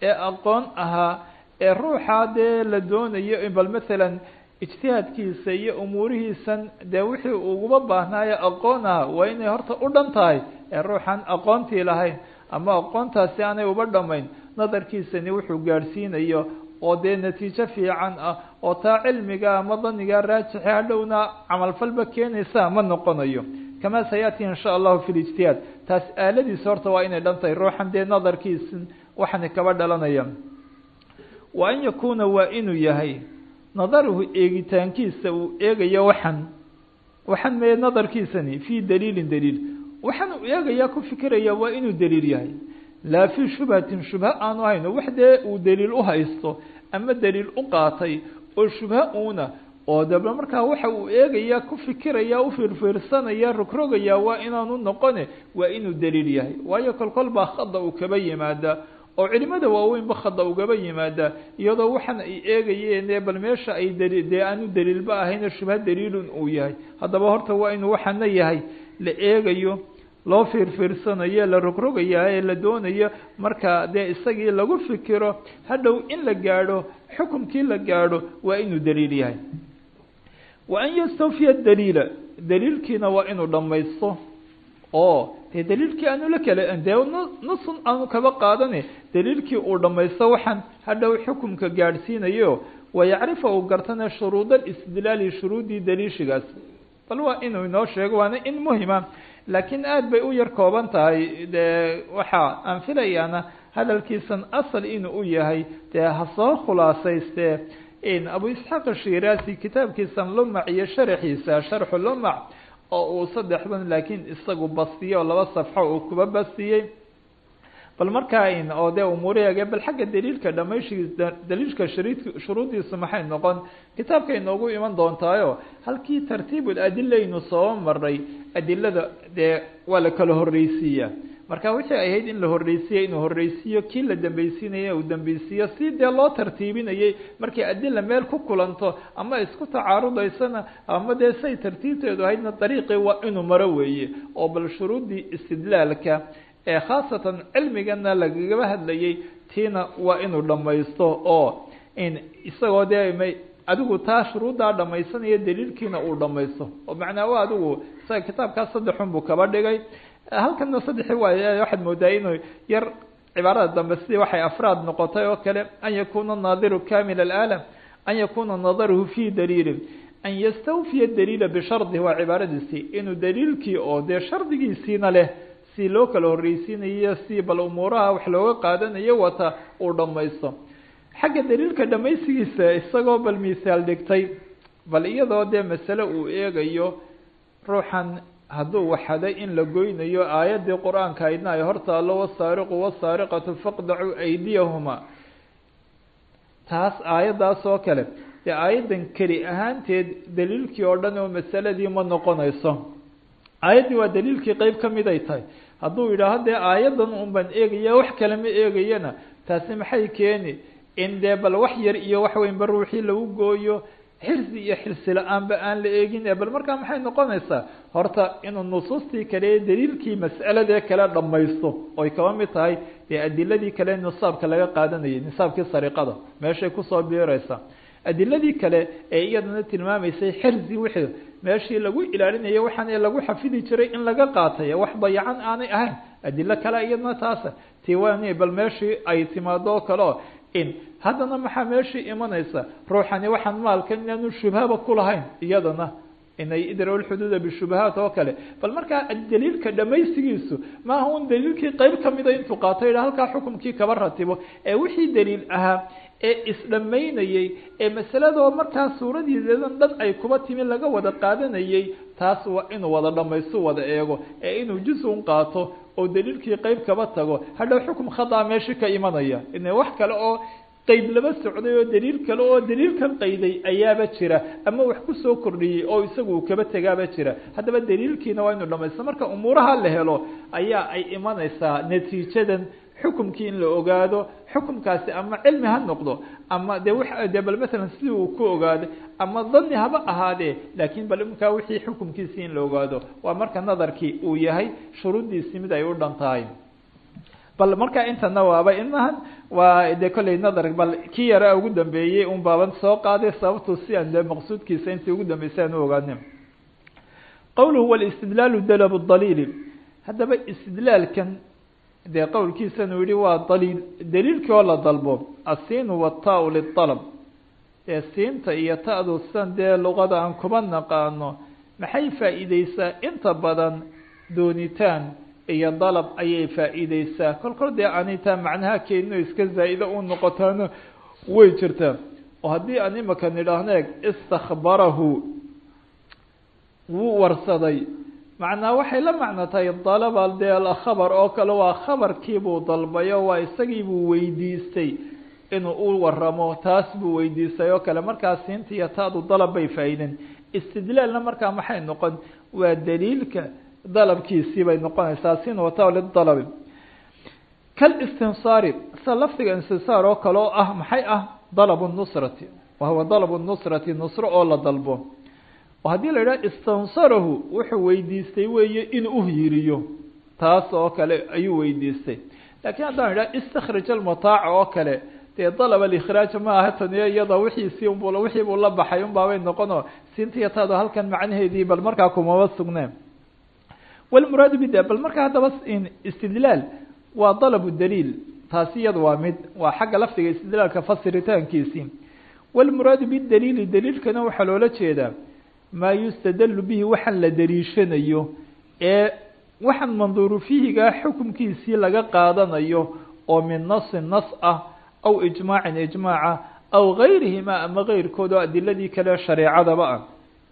[SPEAKER 1] ee aqoon ahaa ee ruuxa dee la doonayo bal masalan ijtihaadkiisa iyo umuurihiisan dee wixii uguba baahnaayo aqoon aha waa inay horta u dhan tahay ee ruuxan aqoontii lahayn ama aqoontaasi aanay uba dhamayn nadarkiisani wuxuu gaadhsiinayo oo dee natiijo fiican ah oo taa cilmiga ama daniga raajixe hadhowna camalfalba keenaysa ma noqonayo kama sayaati in sha allahu fi lijtihaad taas aaladiisa horta waa inay dhan tahay ruuxan dee nadarkiisa waxani kaba dhalanaya wa an yakuuna waa inuu yahay nadaruhu eegitaankiisa uu eegayo waxan waxan mee nadarkiisani fii daliilin daliil waxaan uu eegayaa ku fikiraya waa inuu daliil yahay laa fii shubhatin shubha aanu hayno wax dee uu daliil u haysto ama daliil u qaatay oo shubha uuna oo daba markaa waxa uu eegayaa ku fikiraya u fiirfiirsanaya rogrogaya waa inaanu noqone waa inuu daliil yahay waayo kolkol baa khada uu kaba yimaada oo culimada waaweynba khada ugaba yimaada iyadoo waxaan ay eegayeen bal meesha ay dali dee aanu daliilba ahayn shubha daliilun uu yahay haddaba horta waa inuu waxaana yahay la eegayo loo fiirfiirsanayo la rogrogayaa ee la doonayo marka dee isagii lagu fikiro hadhow in la gaadho xukumkii la gaadho waa inuu daliil yahay wa an yastawfiya daliila daliilkiina waa inuu dhamaysto oo dee daliilkii aanu la kala dee nasun aanu kaba qaadane daliilkii uu dhamaysto waxaan hadhow xukumka gaadhsiinayo wayacrifa uu gartana shuruud alistidlaali shuruudii daliishigaas bal waa inuu inoo sheego waana in muhima laakiin aada bay u yar kooban tahay dee waxa aan filayaana hadalkiisan asal inuu u yahay dee ha soo khulaasayste in abu isxaaq ashiraasi kitaabkiisan lumac iyo sharaxiisa sharxu lumac oo uu saddexdan laakiin isagu bastiyey oo laba safxo uu kuba bastiyey bal markaa in oo dee umuuriyaga bal xagga daliilka dhamayshii daliilka shariid shuruuddiisu maxay noqon kitaabkay noogu iman doontaayo halkii tartiibul adilaynu soo maray adilada dee waa la kala horreysiiya marka wixii ahayd in la horreysiiye inuu horreysiiyo kii la dambeysiinaya uu dambeysiiyo si dee loo tartiibinayay markay adila meel ku kulanto ama isku tacaarudaysana ama dee say tartiibteedu ahaydna dariiqii waa inuu maro weeye oo bal shuruuddii istidlaalka ee khaasatan cilmigana lagagaba hadlayay tiina waa inuu dhamaysto oo in isagoo dee may adigu taa shuruuddaa dhamaysanaya daliilkiina uu dhamaysto oo macnaa wa adigu isaga kitaabkaas saddexun buu kaba dhigay halkana saddexi waay waxaad moodaa inuu yar cibaarada dambe sidii waxay afraad noqotay oo kale an yakuna naadiru kamil alaalam an yakuna nadaruhu fi daliilin an yastawfiya daliila bishardi waa cibaaradiisii inuu daliilkii oo dee shardigiisiina leh si loo kala horreysiinayo si bal umuuraha wax looga qaadanayo wata uu dhamaysto xagga daliilka dhamaysigiisa isagoo bal misaal dhigtay bal iyadoo dee masale uu eegayo ruuxan hadduu waxaday in la goynayo aayaddii qur-aanka aydna ay hortaalo wasaariqu wasaariqatu faqdacuu aydiyahuma taas aayaddaas oo kale dee aayaddan keli ahaanteed daliilkii oo dhan oo masaladii ma noqonayso aayaddii waa daliilkii qeyb ka mid ay tahay hadduu yidhaaho dee aayaddan un baan eegaya wax kale ma eegayana taasi maxay keeni in dee bal wax yar iyo wax weynba ruuxii lagu gooyo xirsi iyo xirsi la-aanba aan la eegin bal markaa maxay noqonaysaa horta inuu nusuustii kale ee daliilkii mas'aladee kale dhamaysto oy kaba mid tahay dee adiladii kale nisaabka laga qaadanayay nisaabkii sariqada meeshay kusoo biireysa adiladii kale ee iyadana tilmaamaysay xirsi wixii meeshii lagu ilaalinaya waxaan lagu xafidi jiray in laga qaatay wax dayacan aanay ahayn adilo kale iyadana taasa tiwani bal meeshii ay timaado oo kale oo in haddana maxaa meeshii imanaysa ruuxani waxaan maalkan inaanu shubhaba kulahayn iyadana inay idraw lxuduuda bishubahaat oo kale bal markaa daliilka dhamaystigiisu maaha un daliilkii qeyb kamida intuu qaato yidha halkaa xukumkii kaba ratibo ee wixii daliil ahaa ee isdhamaynayey ee masaladoo markaa suuradiideedan dhan ay kuba timi laga wada qaadanayay taas waa inuu wada dhamaystu wada eego ee inuu juz-un qaato oo daliilkii qeyb kaba tago hadhow xukum khadaa meeshii ka imanaya ina wax kale oo qeyd laba socday oo daliil kale oo daliilkan qayday ayaaba jira ama wax kusoo kordhiyey oo isagu uu kaba tegaaba jira haddaba daliilkiina waa inu dhamaysto marka umuuraha la helo ayaa ay imanaysaa natiijadan xukumkii in la ogaado xukumkaasi ama cilmi ha noqdo ama de w de bal masalan sidii uu ku ogaaday ama dani haba ahaadee laakiin bal imkaa wixii xukumkiisii in la ogaado waa marka nadarkii uu yahay shuruuddiisii mid ay u dhan tahay bal markaa intana waaba inahan waa dee kolley nadar bal kii yara ugu dambeeyey un baaban soo qaaday sababtu si aan dee maqsuudkiisa intii ugu dambeysay aan u ogaanin qowluhu walistidlaalu dalab daliili haddaba istidlaalkan dee qowlkiisan uu yihi waa daliil daliilkii oo la dalbo asiinu wataau lialab dee siinta iyo ta-du sidan dee luqada aan kuba naqaano maxay faa'iideysaa inta badan doonitaan iyo dalab ayay faa'iideysaa kol kol dee anitaa macnaha keenino iska zaa'ida u noqotaana way jirtaa oo haddii aan imaka nidhaahno eeg istakbarahu wuu warsaday macnaa waxay la macno tahay dalaba dee khabar oo kale waa khabarkiibuu dalbayo waa isagiibuu weydiistay inuu u waramo taas buu weydiistay oo kale markaa siinta iyo taadu dalab bay faa'iideen istidlaalna markaa maxay noqon waa daliilka dalabkiisii bay noqonaysaa sin wata lidalabi kalistinsaari sida lafdiga istinsaar oo kale oo ah maxay ah dalabu nusrati wa huwa dalabu nusrati nusro oo la dalbo oo haddii la yidhaha istansarahu wuxuu weydiistay weeye in u yiriyo taas oo kale ayuu weydiistay lakiin haddaan idhaha istakhrij almataaca oo kale dee dalab alikhraaj ma aha taniyo iyada wixiisii unbu wixii buu la baxay un baabay noqono sintiyataado halkan macnaheedii bal markaa kumaba sugneen walmuraadu bida bal markaa haddaba istidlaal waa dalabu daliil taasi iyada waa mid waa xagga lafdiga istidlaalka fasiritaankiisii walmuraadu bidaliili daliilkana waxaa loola jeedaa maa yustadalu bihi waxaan la daliishanayo ee waxaan manduuru fihigaa xukumkiisii laga qaadanayo oo min nasin nas ah aw ijmaacin ijmaaca aw gayrihima ama keyrkood oo adiladii kale shareecadaba ah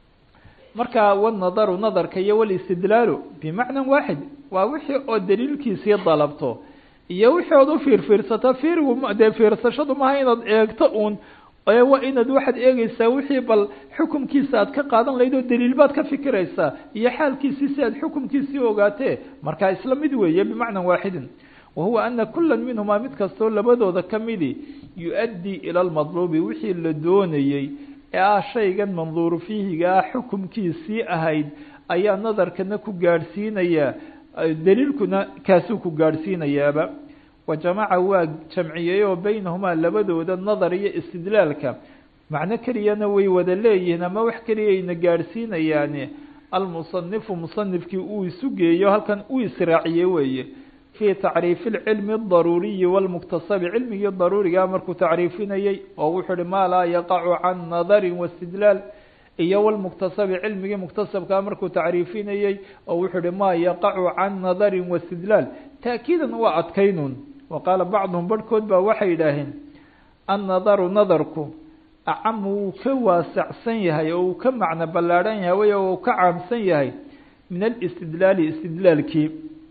[SPEAKER 1] marka wanadaru nadarka iyo walistidlaalu bimacnan waaxid waa wixii oo daliilkiisii dalabto iyo wixii ood u fiirfiirsato fiirigu dee fiirsashadu maaha inaad eegto uun waa inaad waxaad eegeysaa wixii bal xukumkiisa aad ka qaadan lahayd oo daliil baad ka fikiraysaa iyo xaalkiisii si aad xukumkiisii ogaatee markaa isla mid weeye bimacnan waaxidin wa huwa ana kula minhumaa mid kastoo labadooda kamidi yu-addii ila lmadluubi wixii la doonayey ee ah shaygan manduuru fiihigaa xukumkiisii ahayd ayaa nadarkana ku gaadhsiinayaa daliilkuna kaasuu ku gaadhsiinayaaba wa jamaca waa jamciyey oo beynahumaa labadooda nadar iyo istidlaalka macno keliyana way wada leeyihiin ama wax keliyayna gaadhsiinayaani almusanifu musanifkii uu isu geeyo halkan uu israaciye weeye fii tacriifi lcilmi adaruuriyi walmuktasabi cilmigii daruurigaa markuu tacriifinayey oo wuxuu uhi maa laa yaqacu can nadarin waistidlaal iyo walmuktasabi cilmigii muktasabkaa markuu tacriifinayey oo wuxuu uhi maa yaqacu can nadarin waistidlaal taakiidan waa adkaynun wa qaala bacduhum barhkood baa waxay yidhaaheen annadaru nadarku acamu wuu ka waasacsan yahay oo uu ka macno ballaadhan yahay way uu ka caamsan yahay min alistidlaali istidlaalkii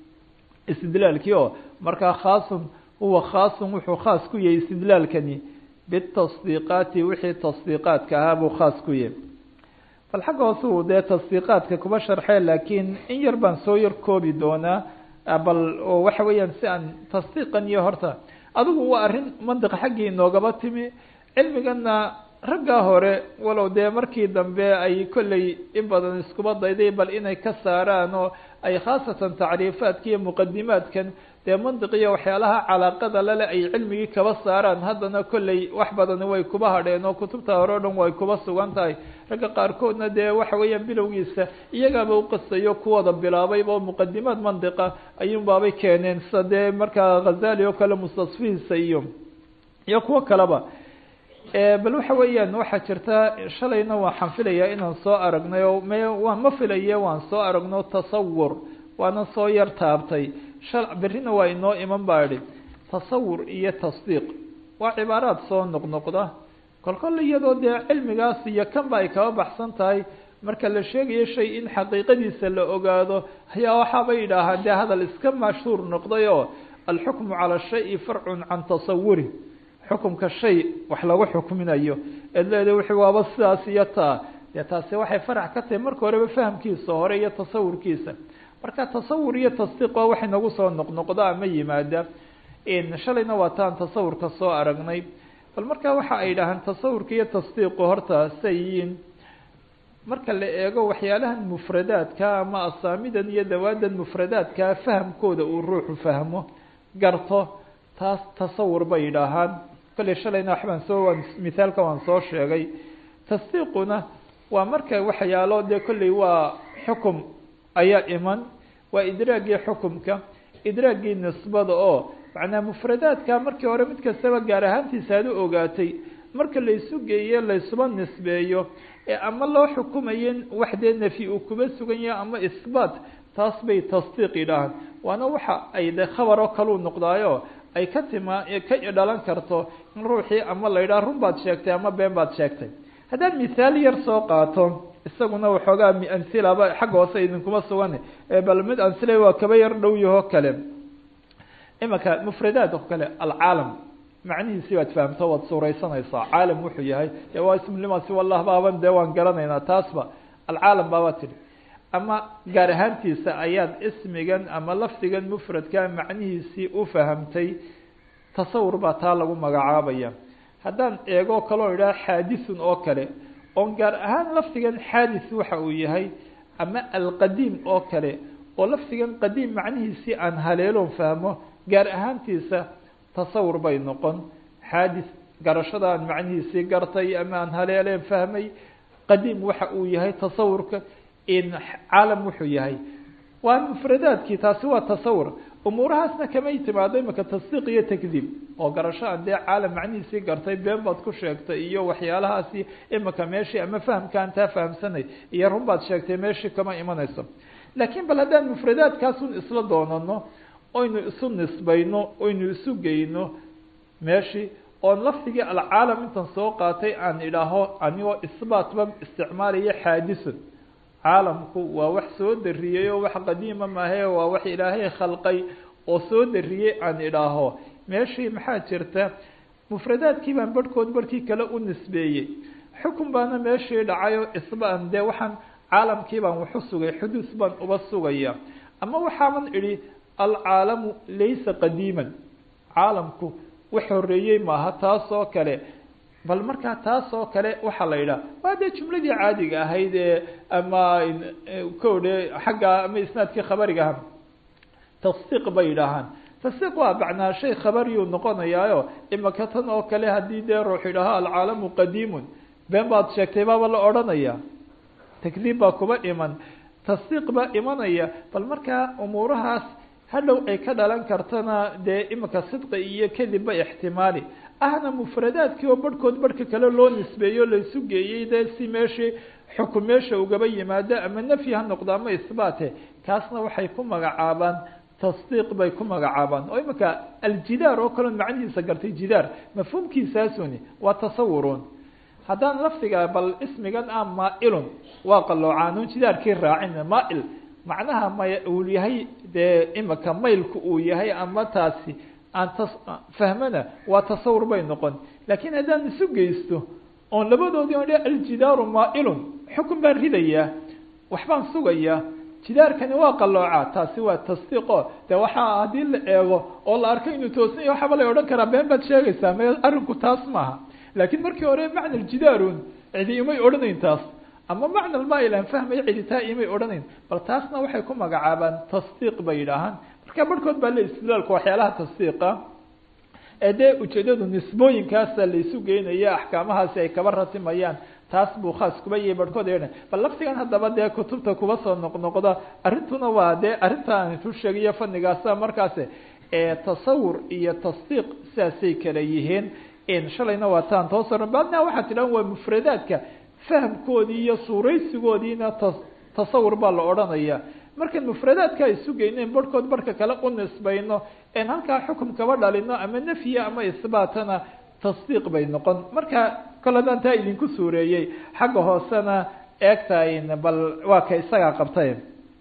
[SPEAKER 1] istidlaalkii oo markaa khaasun huwa khaasun wuxuu khaas ku yahay istidlaalkani bitasdiiqaati wixii tasdiiqaadka ahaa buu khaas ku yahay bal xagga hoose uu dee tasdiiqaadka kuma sharxee laakiin in yar baan soo yar koobi doonaa bal oo waxa weeyaan si aan tasdiiqan iyo horta adigu waa arrin mandiq xaggii inoogaba timi cilmigana raggaa hore walow dee markii dambe ay kolley in badan iskuba dayday bal inay ka saaraan oo ay khaasatan tacriifaadka iyo muqadimaadkan dee mandiq iyo waxyaalaha calaaqada lale ay cilmigii kaba saaraan haddana kolley wax badani way kuba hadheen oo kutubta hore o dhan way kuba sugan tahay ragga qaarkoodna dee waxa weeyaan bilowgiisa iyagaaba uqisayo kuwada bilaabayba oo muqadimaad mandiqa ayuun baabay keeneen sida dee markaa khazali oo kale mustasfihiisa iyo iyo kuwo kaleba bal waxa weeyaan waxaa jirta shalayna waxaan filayaa inaan soo aragnay oo me waa ma filaye waan soo aragno tasawur waana soo yar taabtay shal berrina waa inoo iman baa idhi tasawur iyo tasdiiq waa cibaaraad soo noqnoqda kolkol iyadoo dee cilmigaas iyo kanba ay kaba baxsan tahay marka la sheegayo shay in xaqiiqadiisa la ogaado ayaa waxaaba yidhaahaa dee hadal iska mashhuur noqday oo alxukmu cala shayi farcun can tasawuri xukumka shay wax lagu xukminayo eed leeda wixii waaba sidaas iyo taa dee taasi waxay farax ka tahay marka horeba fahamkiisa hore iyo tasawurkiisa marka tasawur iyo tasdiiq waa wax inagu soo noqnoqda ama yimaada shalayna waa taan tasawurka soo aragnay bal marka waxa ay dhahaan tasawurka iyo tasdiiqu horta say yihiin marka la eego waxyaalahan mufradaadka ama asaamidan iyo dawaadan mufradaadka fahamkooda uu ruuxu fahmo garto taas tasawur bay yidhaahaan kolley shalayna waxbaan soo waan mithaalka waan soo sheegay tasdiiquna waa marka waxyaalo dee kolley waa xukum ayaa iman waa idraagii xukumka idraagii nisbada oo macnaa mufradaadka markii hore mid kastaba gaar ahaantiisa aad u ogaatay marka laysu geeyo laysuba nisbeeyo ee ama loo xukumayo wax dee nafyi uu kuba sugan yahay ama isbaat taas bay tasdiiq yidhaahaan waana waxa ay de khabar oo kaleu noqdaayo ay ka tima ka dhalan karto in ruuxii ama la yidhaha run baad sheegtay ama been baad sheegtay haddaan mithaal yar soo qaato isaguna waxoogaa amhilaba xagga hoose idinkuma sugan bal mid amhila waa kaba yar dhow yaho kale imanka mufradaad oo kale alcaalam macnihiisi baad fahamto waad suuraysanaysaa caalam wuxuu yahay dee waa ismlimaasi wallah baaban dee waan garanaynaa taasba alcaalam baaba tidhi ama gaar ahaantiisa ayaad ismigan ama lafdigan mufradka macnihiisii u fahamtay tasawur baa taa lagu magacaabaya haddaan eego kaloo idhaha xaadisun oo kale oon gaar ahaan lafdigan xaadis waxa uu yahay ama alqadiim oo kale oo lafdigan qadiim macnihiisii aan haleeloon fahmo gaar ahaantiisa tasawur bay noqon xaadis garashada aan macnihiisii gartay ama aan haleeleen fahmay qadiim waxa uu yahay tasawurka in caalam wuxuu yahay waa mufradaadkii taasi waa tasawur umuurahaasna kamay timaado imika tasdiiq iyo takdiib oo garasho aan dee caalam macnihiisii gartay been baad ku sheegtay iyo waxyaalahaasi imika meeshii ama fahamkaan taa fahamsanay iyo run baad sheegtay meeshii kama imanayso laakiin bal haddaan mufradaadkaasun isla doonano oynu isu nisbayno oynu isu geyno meeshii oon lafdigii alcaalam intan soo qaatay aan idhaaho anigoo isbaatba isticmaalaya xaadisun caalamku waa wax soo dariyey oo wax qadiima maahe waa wax ilaahay khalqay oo soo dariyey aan idhaaho meeshii maxaa jirta mufradaadkii baan barhkood barhkii kale u nisbeeyey xukun baana meeshii dhacayo isbaan dee waxaan caalamkii baan waxu sugay xuduus baan uba sugaya ama waxaaban idhi alcaalamu laysa qadiiman caalamku wax horeeyey maaha taas oo kale bal markaa taas oo kale waxaa la yidhaha waa dee jumladii caadiga ahayd ee ama kodhe xagga ama isnaadkii khabariga aha tasdiiq bay yidhaahaan tasdiiq waa macnaa shay khabariyuu noqonayaayo imaka tan oo kale haddii dee ruux yidhaaho alcaalamu qadiimun been baad sheegtay baaba la odhanaya takdiib baa kuba iman tasdiiq baa imanaya bal markaa umuurahaas hadhow ay ka dhalan kartana dee imika sidqi iyo kadibba ixtimaali ahna mufradaadkii oo barhkood barhka kale loo nisbeeyo laysu geeyey dee si meeshii xukun meesha ugaba yimaado ama nafyi ha noqdo ama isbaate kaasna waxay ku magacaabaan tasdiiq bay ku magacaabaan oo imika aljidaar oo kaleon macnihiisa gartay jidaar mafhuumkiisaasuni waa tasawurun haddaan lafdiga bal ismigan ah maailun waa qaloocaanun jidaarkii raacin maail macnaha may uu yahay dee imika maylku uu yahay ama taasi aan tas fahmana waa tasawur bay noqon laakiin haddaan isu geysto oon labadoodii on aljidaaru maailun xukun baan ridayaa waxbaan sugayaa jidaarkani waa qalooca taasi waa tasdiiqo de waxaa haddii la eego oo la arko inuu toosan yahy waxaaba la odhan karaa been baad sheegaysaa me arrinku taas maaha laakiin markii hore macna aljidaarun cidi imay odhanayn taas ama macna almail aan fahmaya cidi taa imay odhanayn bal taasna waxay ku magacaabaan tasdiiq bay yidhaahaan marka barhkood baa le istidlaalka waxyaalaha tasdiiqa ee dee ujeedadu nisbooyinkaasa laysu geynaya axkaamahaasi ay kaba ratimayaan taas buu khaas kuba yahay barhkood ay odhan bal laftigan haddaba dee kutubta kuba soo noqnoqda arrintuna waa dee arrinta aan isu sheegayo fanigaasa markaas tasawur iyo tasdiiq sidaasay kala yihiin shalayna waa taan toosa badna waxaa tidhahan waa mufradaadka fahamkoodii iyo suuraysigoodiina ta tasawur baa la odhanaya markaan mufradaadka isu geynen barhkood barhka kale u nisbayno en halkaa xukum kaba dhalino ama nafya ama isbaatana tasdiiq bay noqon marka kol haddaan taa idinku suureeyey xagga hoosena eegtayn bal waa ka isagaa qabtay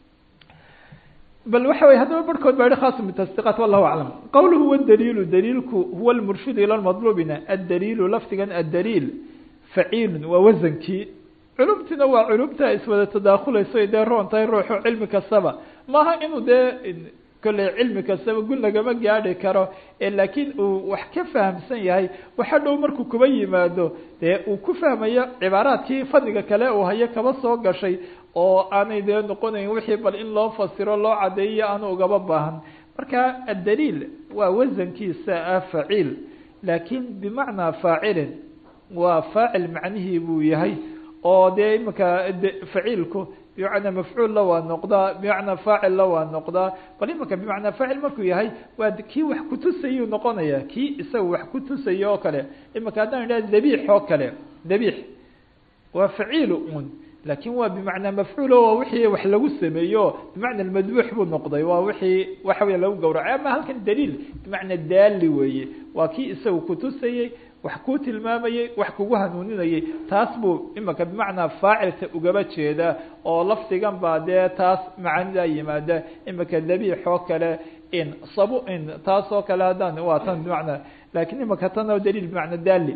[SPEAKER 1] bal waxa wey haddaba barhkood baa yihi khaasun bitasdiiqaat wallahu aclam qawluhu huwa daliilu daliilku huwa lmurshidu ila lmadluubina addaliilu lafdigan addaliil faciilun waa wasankii culumtiina waa culumta iswada tadaakulayso dee roon tahay ruuxu cilmi kastaba maaha inuu dee kolley cilmi kastaba gun lagama gaadhi karo laakiin uu wax ka fahamsan yahay waxa dhow markuu kuba yimaado dee uu ku fahmayo cibaaraadkii fadliga kale uu hayo kaba soo gashay oo aanay dee noqonayn wixii bal in loo fasiro loo cadeeyo aanu ugaba baahan marka addaliil waa wasankiisa ah faciil laakiin bimacnaa faacilin waa faacil macnihii buu yahay oo dee imanka faciilku bimacnaa mafcuulla waa noqdaa bimacnaa faacilla waa noqdaa bal imanka bimacnaa faacil markuu yahay waa kii wax kutusayuu noqonaya kii isaga wax kutusaya oo kale imanka haddaan idhaha dabiix oo kale dabiix waa faciil un laakin waa bimacnaa mafcuul o waa wixii wax lagu sameeyo bimacna madbuux buu noqday waa wixii waxa weya lagu gawracay ama halkan daliil bimacnaa daali weeye waa kii isaga kutusayey wax kuu tilmaamayey wax kugu hanuuninayay taas buu imanka bimacnaa faacilka ugaba jeeda oo lafdigan baa dee taas macaanidaa yimaada imanka dabiix oo kale in sabu in taas oo kale haddaan waa tan bimacnaa lakin imanka tan oo daliil bimacnaa daali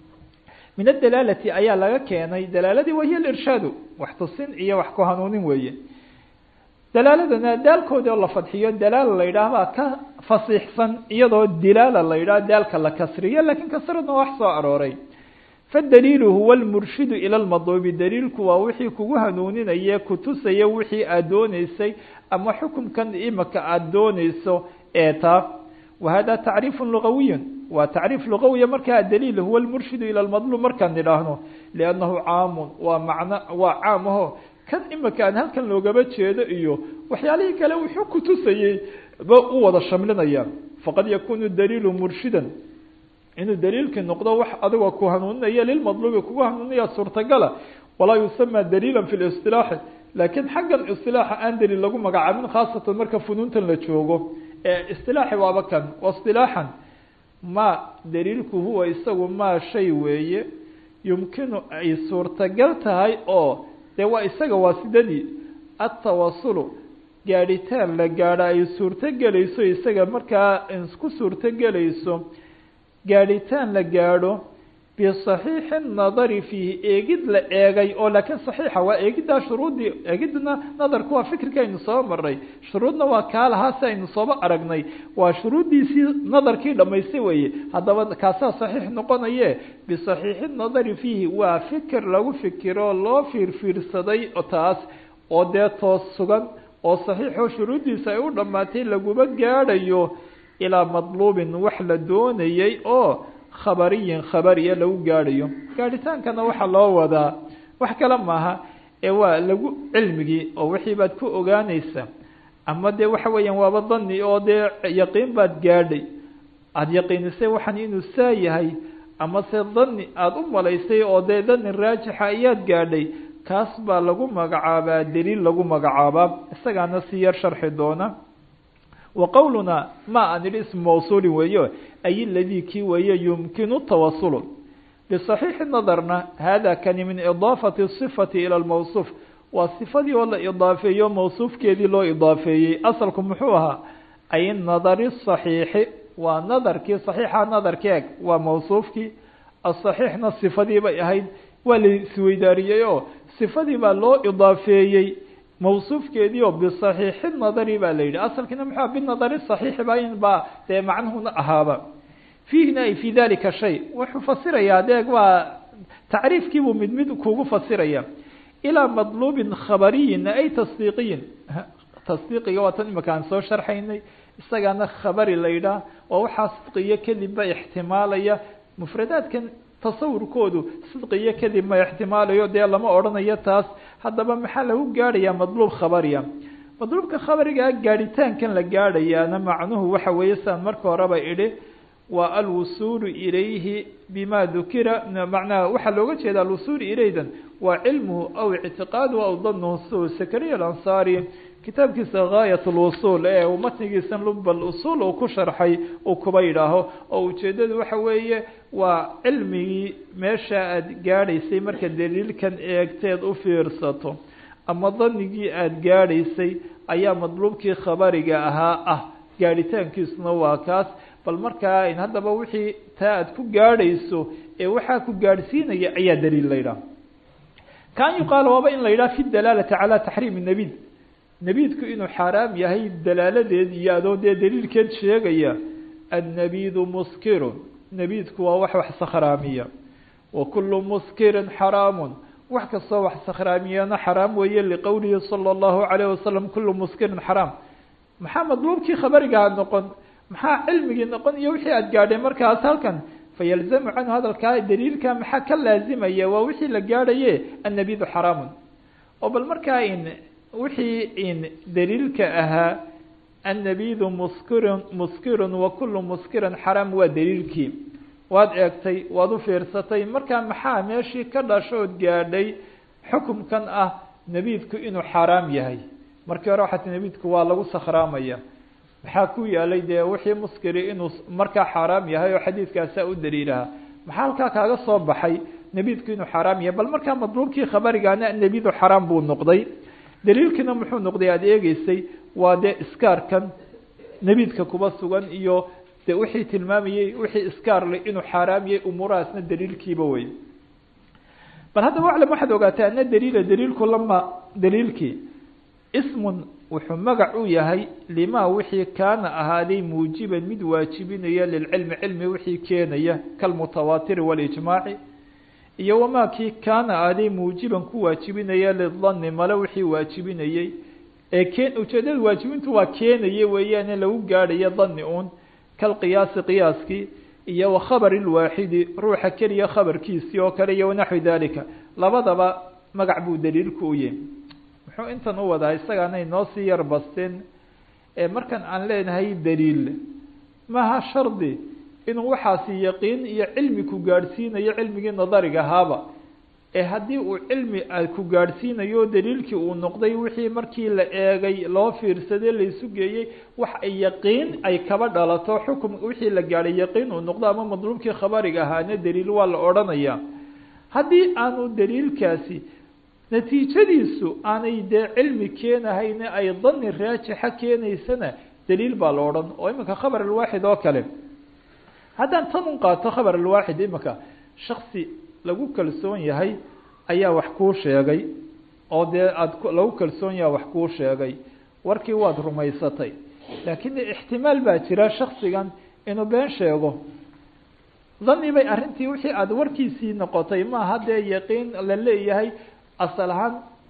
[SPEAKER 1] min adalaalati ayaa laga keenay dalaaladii wahiya alirshaadu wax tusin iyo wax ku hanuunin weeye dalaaladana daalkoodi oo la fadxiyo dalaala la yidhaah baa ka fasiixsan iyadoo dilaala la yidhaah daalka la kasriyo lakin kasradna wax soo arooray fadaliilu huwa lmurshidu ila lmadluubi daliilku waa wixii kugu hanuuninaye kutusaya wixii aad dooneysay ama xukumkan imaka aada dooneyso ee taa wa hada tacriifu lugawiy waa tacriif lugawiya markaa adaliil huwa lmurshidu ila lmadluum markaan nidhaahno liannahu caamun waa macno waa caam aho kan imika aan halkan loogaba jeedo iyo waxyaalihii kale wuxuu kutusayey ba u wada shamlinaya faqad yakunu daliilu murshidan inuu daliilkii noqdo wax adigoo ku hanuuninaya lilmadluubi kugu hanuuninaya suurtagala walaa yusama daliila fi listilaaxi laakiin xaggan istilaaxa aan daliil lagu magacaabin khaasatan marka funuuntan la joogo ee istilaaxi waaba kan waistilaaxan ma daliilku huwa isagu maa shay weeye yumkinu ay suurtagal tahay oo dee waa isaga waasidadii atawasulu gaadhitaan la gaadho ay suurtogelayso isaga markaa ku suurtogelayso gaadhitaan la gaadho bisaxiixi nadari fiihi eegid la eegay oo laakiin saxiixa waa eegiddaa shuruuddii eegidna nadarku waa fikirka aynu soo maray shuruudna waa kaa lahaa si aynu sooba aragnay waa shuruuddiisii nadarkii dhamaystay weeye haddaba kaasaa saxiix noqonaye bisaxiixi nadari fiihi waa fikir lagu fikiro loo fiirfiirsaday taas oo dee toos sugan oo saxiixoo shuruuddiisa ay u dhammaatay laguma gaadhayo ilaa madluubin wax la doonayay oo khabariyin khabariya lagu gaadhayo gaadhitaankana waxaa loo wadaa wax kale maaha ee waa lagu cilmigii oo wixii baad ku ogaanaysaa ama dee waxa weeyaan waaba dani oo dee yaqiin baad gaadhay aada yaqiinisay waxaan inuu saa yahay ama se dani aada u malaysay oo dee dani raajixa ayaad gaadhay kaas baa lagu magacaabaa daliil lagu magacaabaa isagaana si yar sharxi doona wa qowluna ma aan idhi ismu mawsuulin weeyo ay ladii kii weeye yumkinu tawasulu bisaxiixi nadarna hada kani min idaafati sifati ila lmawsuuf waa sifadii oo la idaafeeyo mawsuufkeedii loo idaafeeyey asalku muxuu ahaa ay nadari saxiixi waa nadarkii saxiixa nadarki eg waa mawsuufkii asaxiixna sifadii bay ahayd waa la isweydaariyey oo sifadii baa loo idaafeeyey mawsuufkeedii oo bisaxiixi nadari baa la yidhi asalkiina muxua binadari saxiixi ba in baa dee macnuhuna ahaaba fiihina ay fi dalika shay wuxuu fasirayaa deeg waa tacriifkiibuu mid mid kugu fasiraya ilaa madluubin khabariyin ay tasdiiqiyin tasdiiqiga waa tan imika aan soo sharxaynay isagaana khabari la yidhaah oo waxaa sidqiyo kadib ba ixtimaalaya mufradaadkan tasawurkoodu sidqiyo kadib ma ixtimaalayo dee lama odhanayo taas haddaba maxaa lagu gaadhayaa madluub khabariya madluubka khabarigaa gaadhitaankan la gaadhayaana macnuhu waxa weeye sidaan marka horeba idhi waa alwusuulu ilayhi bima dukira macnaha waxaa looga jeeda alwusuulu ilaydan waa cilmuhu aw ictiqaaduhu aw danuhu su sakariya alansaari kitaabkiisa gaayat lwusuul ee uu matnigiisa lub usuul uu ku sharxay uu kuba yidhaaho oo ujeedadu waxa weeye waa cilmigii meesha aada gaadhaysay marka daliilkan eegteed u fiirsato ama danigii aada gaadhaysay ayaa madluubkii khabariga ahaa ah gaadhitaankiisuna waa kaas bal markaa in haddaba wixii taa aada ku gaadhayso ee waxaa ku gaadhsiinaya ayaa daliil la yidhaha kaan yuqaal waaba in la yidhaha fi dalaalati calaa taxriimi nabid nabiidku inuu xaaraam yahay dalaaladeed iyo adoo dee daliilkeed sheegaya annabidu muskirun nabiidku waa wax wax sakhraamiya wa kulu muskirin xaraamun wax kastoo wax sakhraamiyana xaraam weeye liqowlihi sala allahu calayh wasalam kulu muskirin xaraam maxaa madluubkii khabarigaha noqon maxaa cilmigii noqon iyo wixii aad gaadhay markaas halkan fayalzamu canhu hadalkaa daliilka maxaa ka laazimaya waa wixii la gaadhaye annabidu xaraamun oo bal markaa in wixii in daliilka ahaa annabidu muskirun muskirun wa kullu muskirin xaraam waa daliilkii waad eegtay waad u fiirsatay markaa maxaa meeshii ka dhashood gaadhay xukumkan ah nabiidku inuu xaaraam yahay markii hore waxaa ti nabiidku waa lagu sakhraamaya maxaa ku yaalay dee wixii muskiri inuu markaa xaaraam yahay oo xadiidkaasaa u daliilaha maxaa halkaa kaaga soo baxay nabiidku inuu xaaraam yahay bal markaa madluubkii khabarigaana nabidu xaraam buu noqday daliilkiina muxuu noqday aada eegeysay waa dee iskaarkan nabiidka kuba sugan iyo de wixii tilmaamayey wixii iskaarle inuu xaaraam yahay umuurahaasna daliilkiiba wey bal haddaba aclam waxaad ogaataa ana daliila daliilku lama daliilkii ismun wuxuu magac u yahay limaa wixii kaana ahaaday muujiban mid waajibinaya lilcilmi cilmi wixii keenaya kalmutawaatiri walijmaaci iyo wamaa kii kaana ahaaday muujiban ku waajibinaya lidani male wixii waajibinayey ee keen ujeedada waajibintu waa keenaya weeyaane lagu gaadhayo dani uun kalqiyaasi qiyaaskii iyo wa khabari lwaaxidi ruuxa keliya khabarkiisii oo kale iyo wanaxwi dalika labadaba magac buu daliilku u yahay muxuu intan u wadaa isagaanay noo sii yar basteen ee markan aan leenahay daliil maaha shardi inuu waxaasi yaqiin iyo cilmi ku gaadhsiinayo cilmigii nadariga ahaaba ee haddii uu cilmi ku gaadhsiinayo daliilkii uu noqday wixii markii la eegay loo fiirsaday laysu geeyey wax ay yaqiin ay kaba dhalato xukum wixii la gaadhay yaqiin uu noqdo ama madluubkii khabariga ahaana daliil waa la odhanaya haddii aanu daliilkaasi natiijadiisu aanay dee cilmi keenahayne ay dani raajixa keenaysana daliil baa la odhan oo iminka khabar alwaaxid oo kale haddaan tan un qaato khabar alwaaxid iminka shaksi lagu kalsoon yahay ayaa wax kuu sheegay oo dee aada lagu kalsoon yaha wax kuu sheegay warkii waad rumaysatay laakiin ixtimaal baa jira shaksigan inuu been sheego dani bay arrintii wixii aada warkiisii noqotay maaha dee yaqiin la leeyahay asal ahaan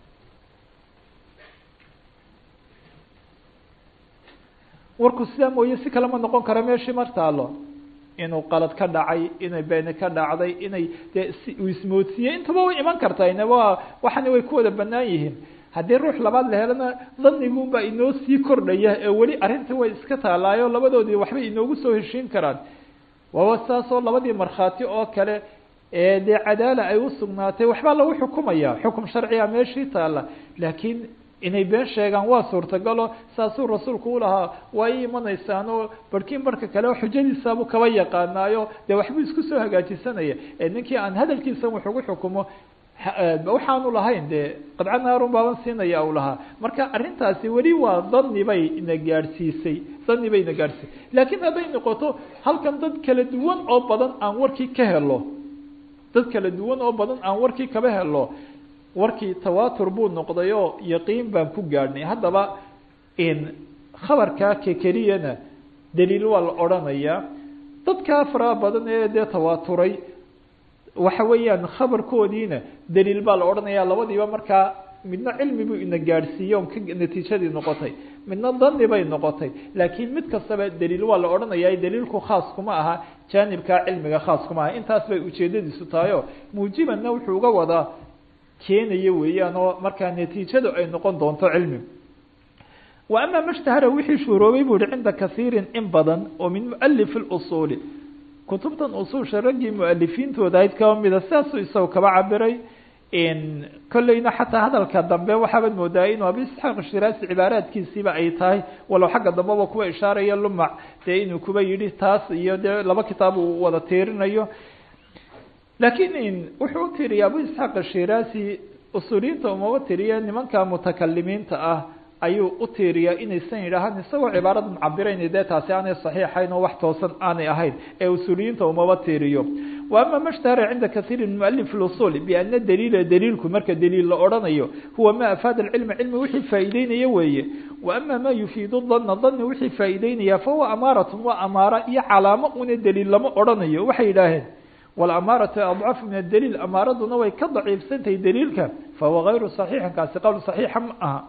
[SPEAKER 1] warku sidaa mooye si kale ma noqon karo meeshii mar taalo inuu qalad ka dhacay inay beeni ka dhacday inay dee uu ismoodsiiyey intaba way iman kartaa inaba waxani way ku wada banaan yihiin haddii ruux labaad la helana danigunbaa inoo sii kordhaya ee weli arrinta way iska taalaayo labadoodii waxbay inoogu soo heshiin karaan waaba saasoo labadii markhaati oo kale ee dee cadaala ay usugnaatay waxbaa lagu xukumaya xukum sharciga meeshii taala laakiin inay been sheegaan waa suurtagalo saasuu rasuulku ulahaa waa i imanaysaan oo barhkiin barhka kale xujadiisaabu kaba yaqaanaayo dee waxbuu isku soo hagaajisanaya ee ninkii aan hadalkiisa wax ugu xukumo waxaanu lahayn dee qadca naarun baaban siinaya u lahaa marka arrintaasi weli waa dani bay ina gaadhsiisay dani bay ina gaadhsiisay laakiin hadday noqoto halkan dad kala duwan oo badan aan warkii ka helo dad kala duwan oo badan aan warkii kaba helo warkii tawatur buu noqday oo yaqiin baan ku gaadhnay haddaba in khabarkaa ke keliyana daliil waa la odhanayaa dadkaa faraha badan ee dee tawaaturay waxa weeyaan khabarkoodiina daliil baa la odhanaya labadiiba markaa midna cilmi buu ina gaadhsiiye on ka natiijadii noqotay midna dani bay noqotay laakiin mid kastaba daliil waa la odhanaya daliilku khaas kuma aha jaanibkaa cilmiga khaas kuma aha intaas bay ujeedadiisu tahay o muujibanna wuxuu uga wadaa keenaya weeyaan oo markaa natiijadu ay noqon doonto cilmi wa ama mashtahara wixii shuuroobay bu uhi cinda kasiirin in badan oo min mualif اlusuuli kutubtan usuulsha raggii mualifiintooda ayd kaba mida sidaasuu isaga kaba cabiray kolleyna xataa hadalka dambe waxaabaad moodaa inuu abi isxaaq shiraasi cibaaraadkiisiiba ay tahay walow xagga dambeba kuwa ishaaraya lumac dee inuu kuba yidhi taas iyo dee laba kitaab uu wada tiirinayo laakiin wuxuu u tiriya abu isxaaq shiraasi usuuliyiinta umaba tiriya nimanka mutakalimiinta ah ayuu u tiiriyaa inaysan yidhaahaan isagoo cibaarada mucabirayn dee taasi aanay saxiixayn oo wax toosan aanay ahayn ee usuuliyiinta umaba tiiriyo wa ama mashtahara cinda kasiiri min mualif usul biana daliila daliilku marka daliil la odhanayo huwa ma afaada cilma cilmi wixii faa'iideynaya weeye wa ama ma yufiidu dana dani wixii faa'iideynaya fahuwa amaaratun waa amaara iyo calaamo una daliil lama odhanayo waxay yidhaaheen wlamaaratu adcafu min adaliil amaaraduna way ka daciifsantahay daliilka fahuwa gayru صaxiixin kaasi qowl صaxiixa ma aha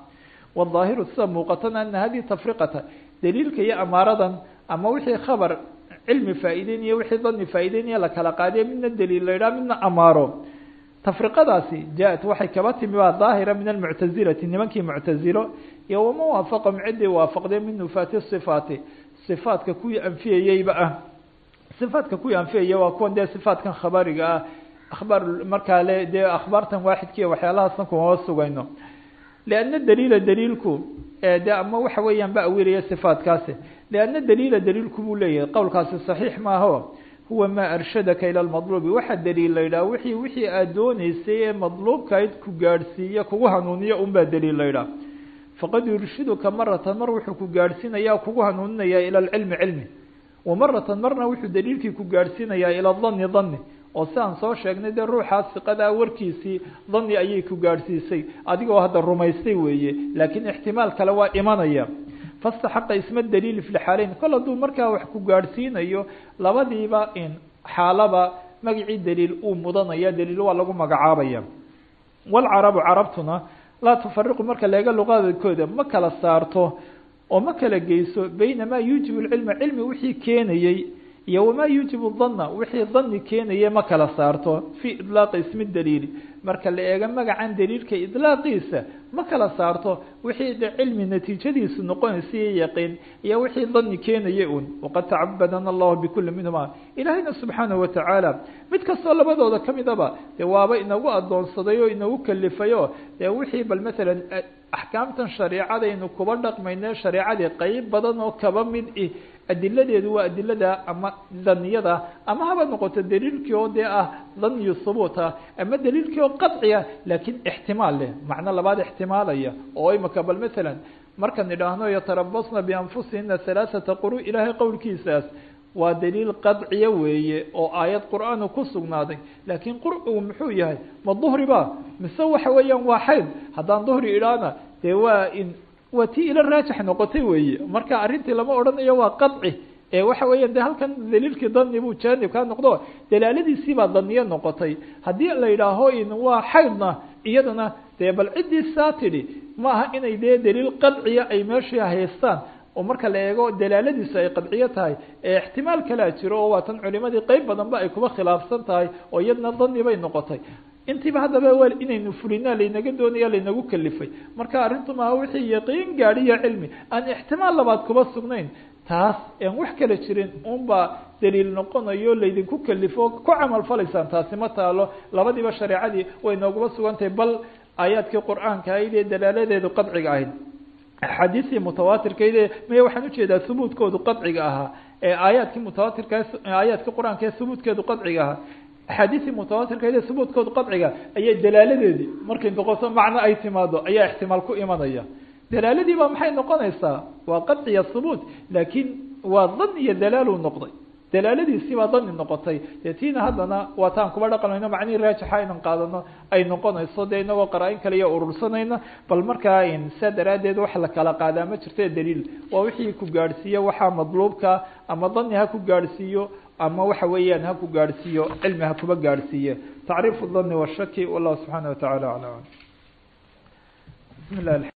[SPEAKER 1] wالظaahiru sida muuqatana ana hadihi tafriqata daliilka iyo amaaradan ama wixii khabar cilmi faa'ideynaya wixii dani faa'ideynaya lakala qaadiya midna daliil la yidhaha midna amaaro tafriqadaasi ja-at waxay kaba timi waa daahira min almuctazilati nimankii muctazilo iyo wama waafaqahum ciddii waafaqdee min nufaati sifaati sifaatka kuwii anfiyayeyba ah sifaatka kuwii anfiyaya waa kuwan dee sifaatkan khabariga ah akhbaar markaa le dee akhbaartan waaxidkiiyo waxyaalahaasna kumama sugayno lianna daliila daliilku de ama waxa weeyaan ba awilaya sifaatkaasi lianna daliila daliilku buu leeyahay qowlkaasi saxiix maaho huwa maa arshadaka ila lmadluubi waxaa daliil la yidhaha wixii wixii aad dooneysay ee madluubkayd ku gaadhsiiya kugu hanuuniya unbaa daliil la yidhaha faqad yurshiduka maratan mar wuxuu ku gaadhsiinayaa kugu hanuuninayaa ila alcilmi cilmi wa maratan marna wuxuu daliilkii ku gaadhsiinayaa ila dani dani oo si aan soo sheegnay dee ruuxaas siqadaa warkiisii dani ayay ku gaadhsiisay adigoo hadda rumaystay weeye laakiin ixtimaal kale waa imanaya fastaxaqa isma daliili fi lxaaleyn kol hadduu markaa wax ku gaadhsiinayo labadiiba in xaalaba magacii daliil uu mudanaya daliil waa lagu magacaabaya walcarabu carabtuna laa tufariqu marka leega luqadkooda ma kala saarto oo ma kala geyso bayna maa yuujibu lcilma cilmi wixii keenayey iyo wamaa yuujibu dana wixii dani keenaye ma kala saarto fii idlaaqi ismi daliili marka la eego magacan daliilka idlaaqiisa ma kala saarto wixii de cilmi natiijadiisu noqonaysa iyo yaqiin iyo wixii dani keenaya un waqad tacabadana allahu bikuli minhuma ilaahayna subxaanahu watacaala mid kastoo labadooda kamidaba dee waaba inagu adoonsaday oo inagu kalifay o dee wixii bal maalan axkaamtan shareicadaynu kuba dhaqmayne shareicadii qeyb badan oo kaba mid i adiladeedu waa adilada ama daniyada ama haba noqoto daliilkii oo dee ah daniyu hubuut ah ama daliilkii oo qaciya laakiin ixtimaal leh macno labaad ixtimaalaya oo imika bal maalan markaan idhaahno yatarabasna bianfusihina halaaثata quru ilaahay qowlkiisaas waa daliil qadciya weeye oo aayad qur'aanu ku sugnaaday laakiin qurcigu muxuu yahay ma duhri ba mise waxa weeyaan waa xayd haddaan duhri idhaahna dee waa in waa tii ila raajix noqotay weeye marka arrintii lama odhanayo waa qaci ee waxa weeya de halkan daliilkii dani buu jaanib kaa noqdo dalaaladiisii baa daniye noqotay haddii la yidhaaho in waa xaydna iyadana dee bal ciddii saa tidhi ma aha inay dee daliil qadciya ay meeshii haystaan oo marka la eego dalaaladiisu ay qadciyo tahay ee ixtimaal kalea jiro oo waatan culimadii qeyb badan ba ay kuba khilaafsan tahay oo iyadna dani bay noqotay intiiba haddaba wel inaynu fulinaa laynaga doonaya laynagu kalifay marka arrintu maaha wixii yaqiin gaadhiyo cilmi aan ixtimaal labaad kuba sugnayn taas aan wax kala jirin unbaa daliil noqonayo laydinku kalifo ku camal falaysaan taasi ma taalo labadiiba shareecadii way nooguba sugantahay bal aayaadkii qur-aanka ahayd ee dalaaladeedu qadciga ahayd axaadiistii mutawaatirkayd maya waxaan ujeedaa hubuudkoodu qadciga ahaa ee aayaadkii mutawaatirka aayaadkii qur-aanka ee hubuudkeedu qadciga ahaa axaadiistii mutawaatirkayd ee hubuudkoodu qadciga ayaa dalaaladeedii markay noqoto macno ay timaado ayaa ixtimaal ku imanaya dalaaladii baa maxay noqonaysaa waa qadciya hubuut laakiin waa dan iyo dalaalu noqday dalaaladiisii baa dani noqotay dee tiina haddana waa taan kuba dhaqanayno macnihii raajixa aynan qaadano ay noqonayso dee inagoo qaraa-in kale iyo urursanayna bal markaa saa daraaddeed wax la kala qaadaa ma jirto daliil waa wixii ku gaadhsiiyo waxaa madluubka ama dani ha ku gaadhsiiyo ama waxa weeyaan ha ku gaadhsiiyo cilmi ha kuba gaadhsiiye tacriifu dani washaki wallahu subxaana watacaala aclam bismi lah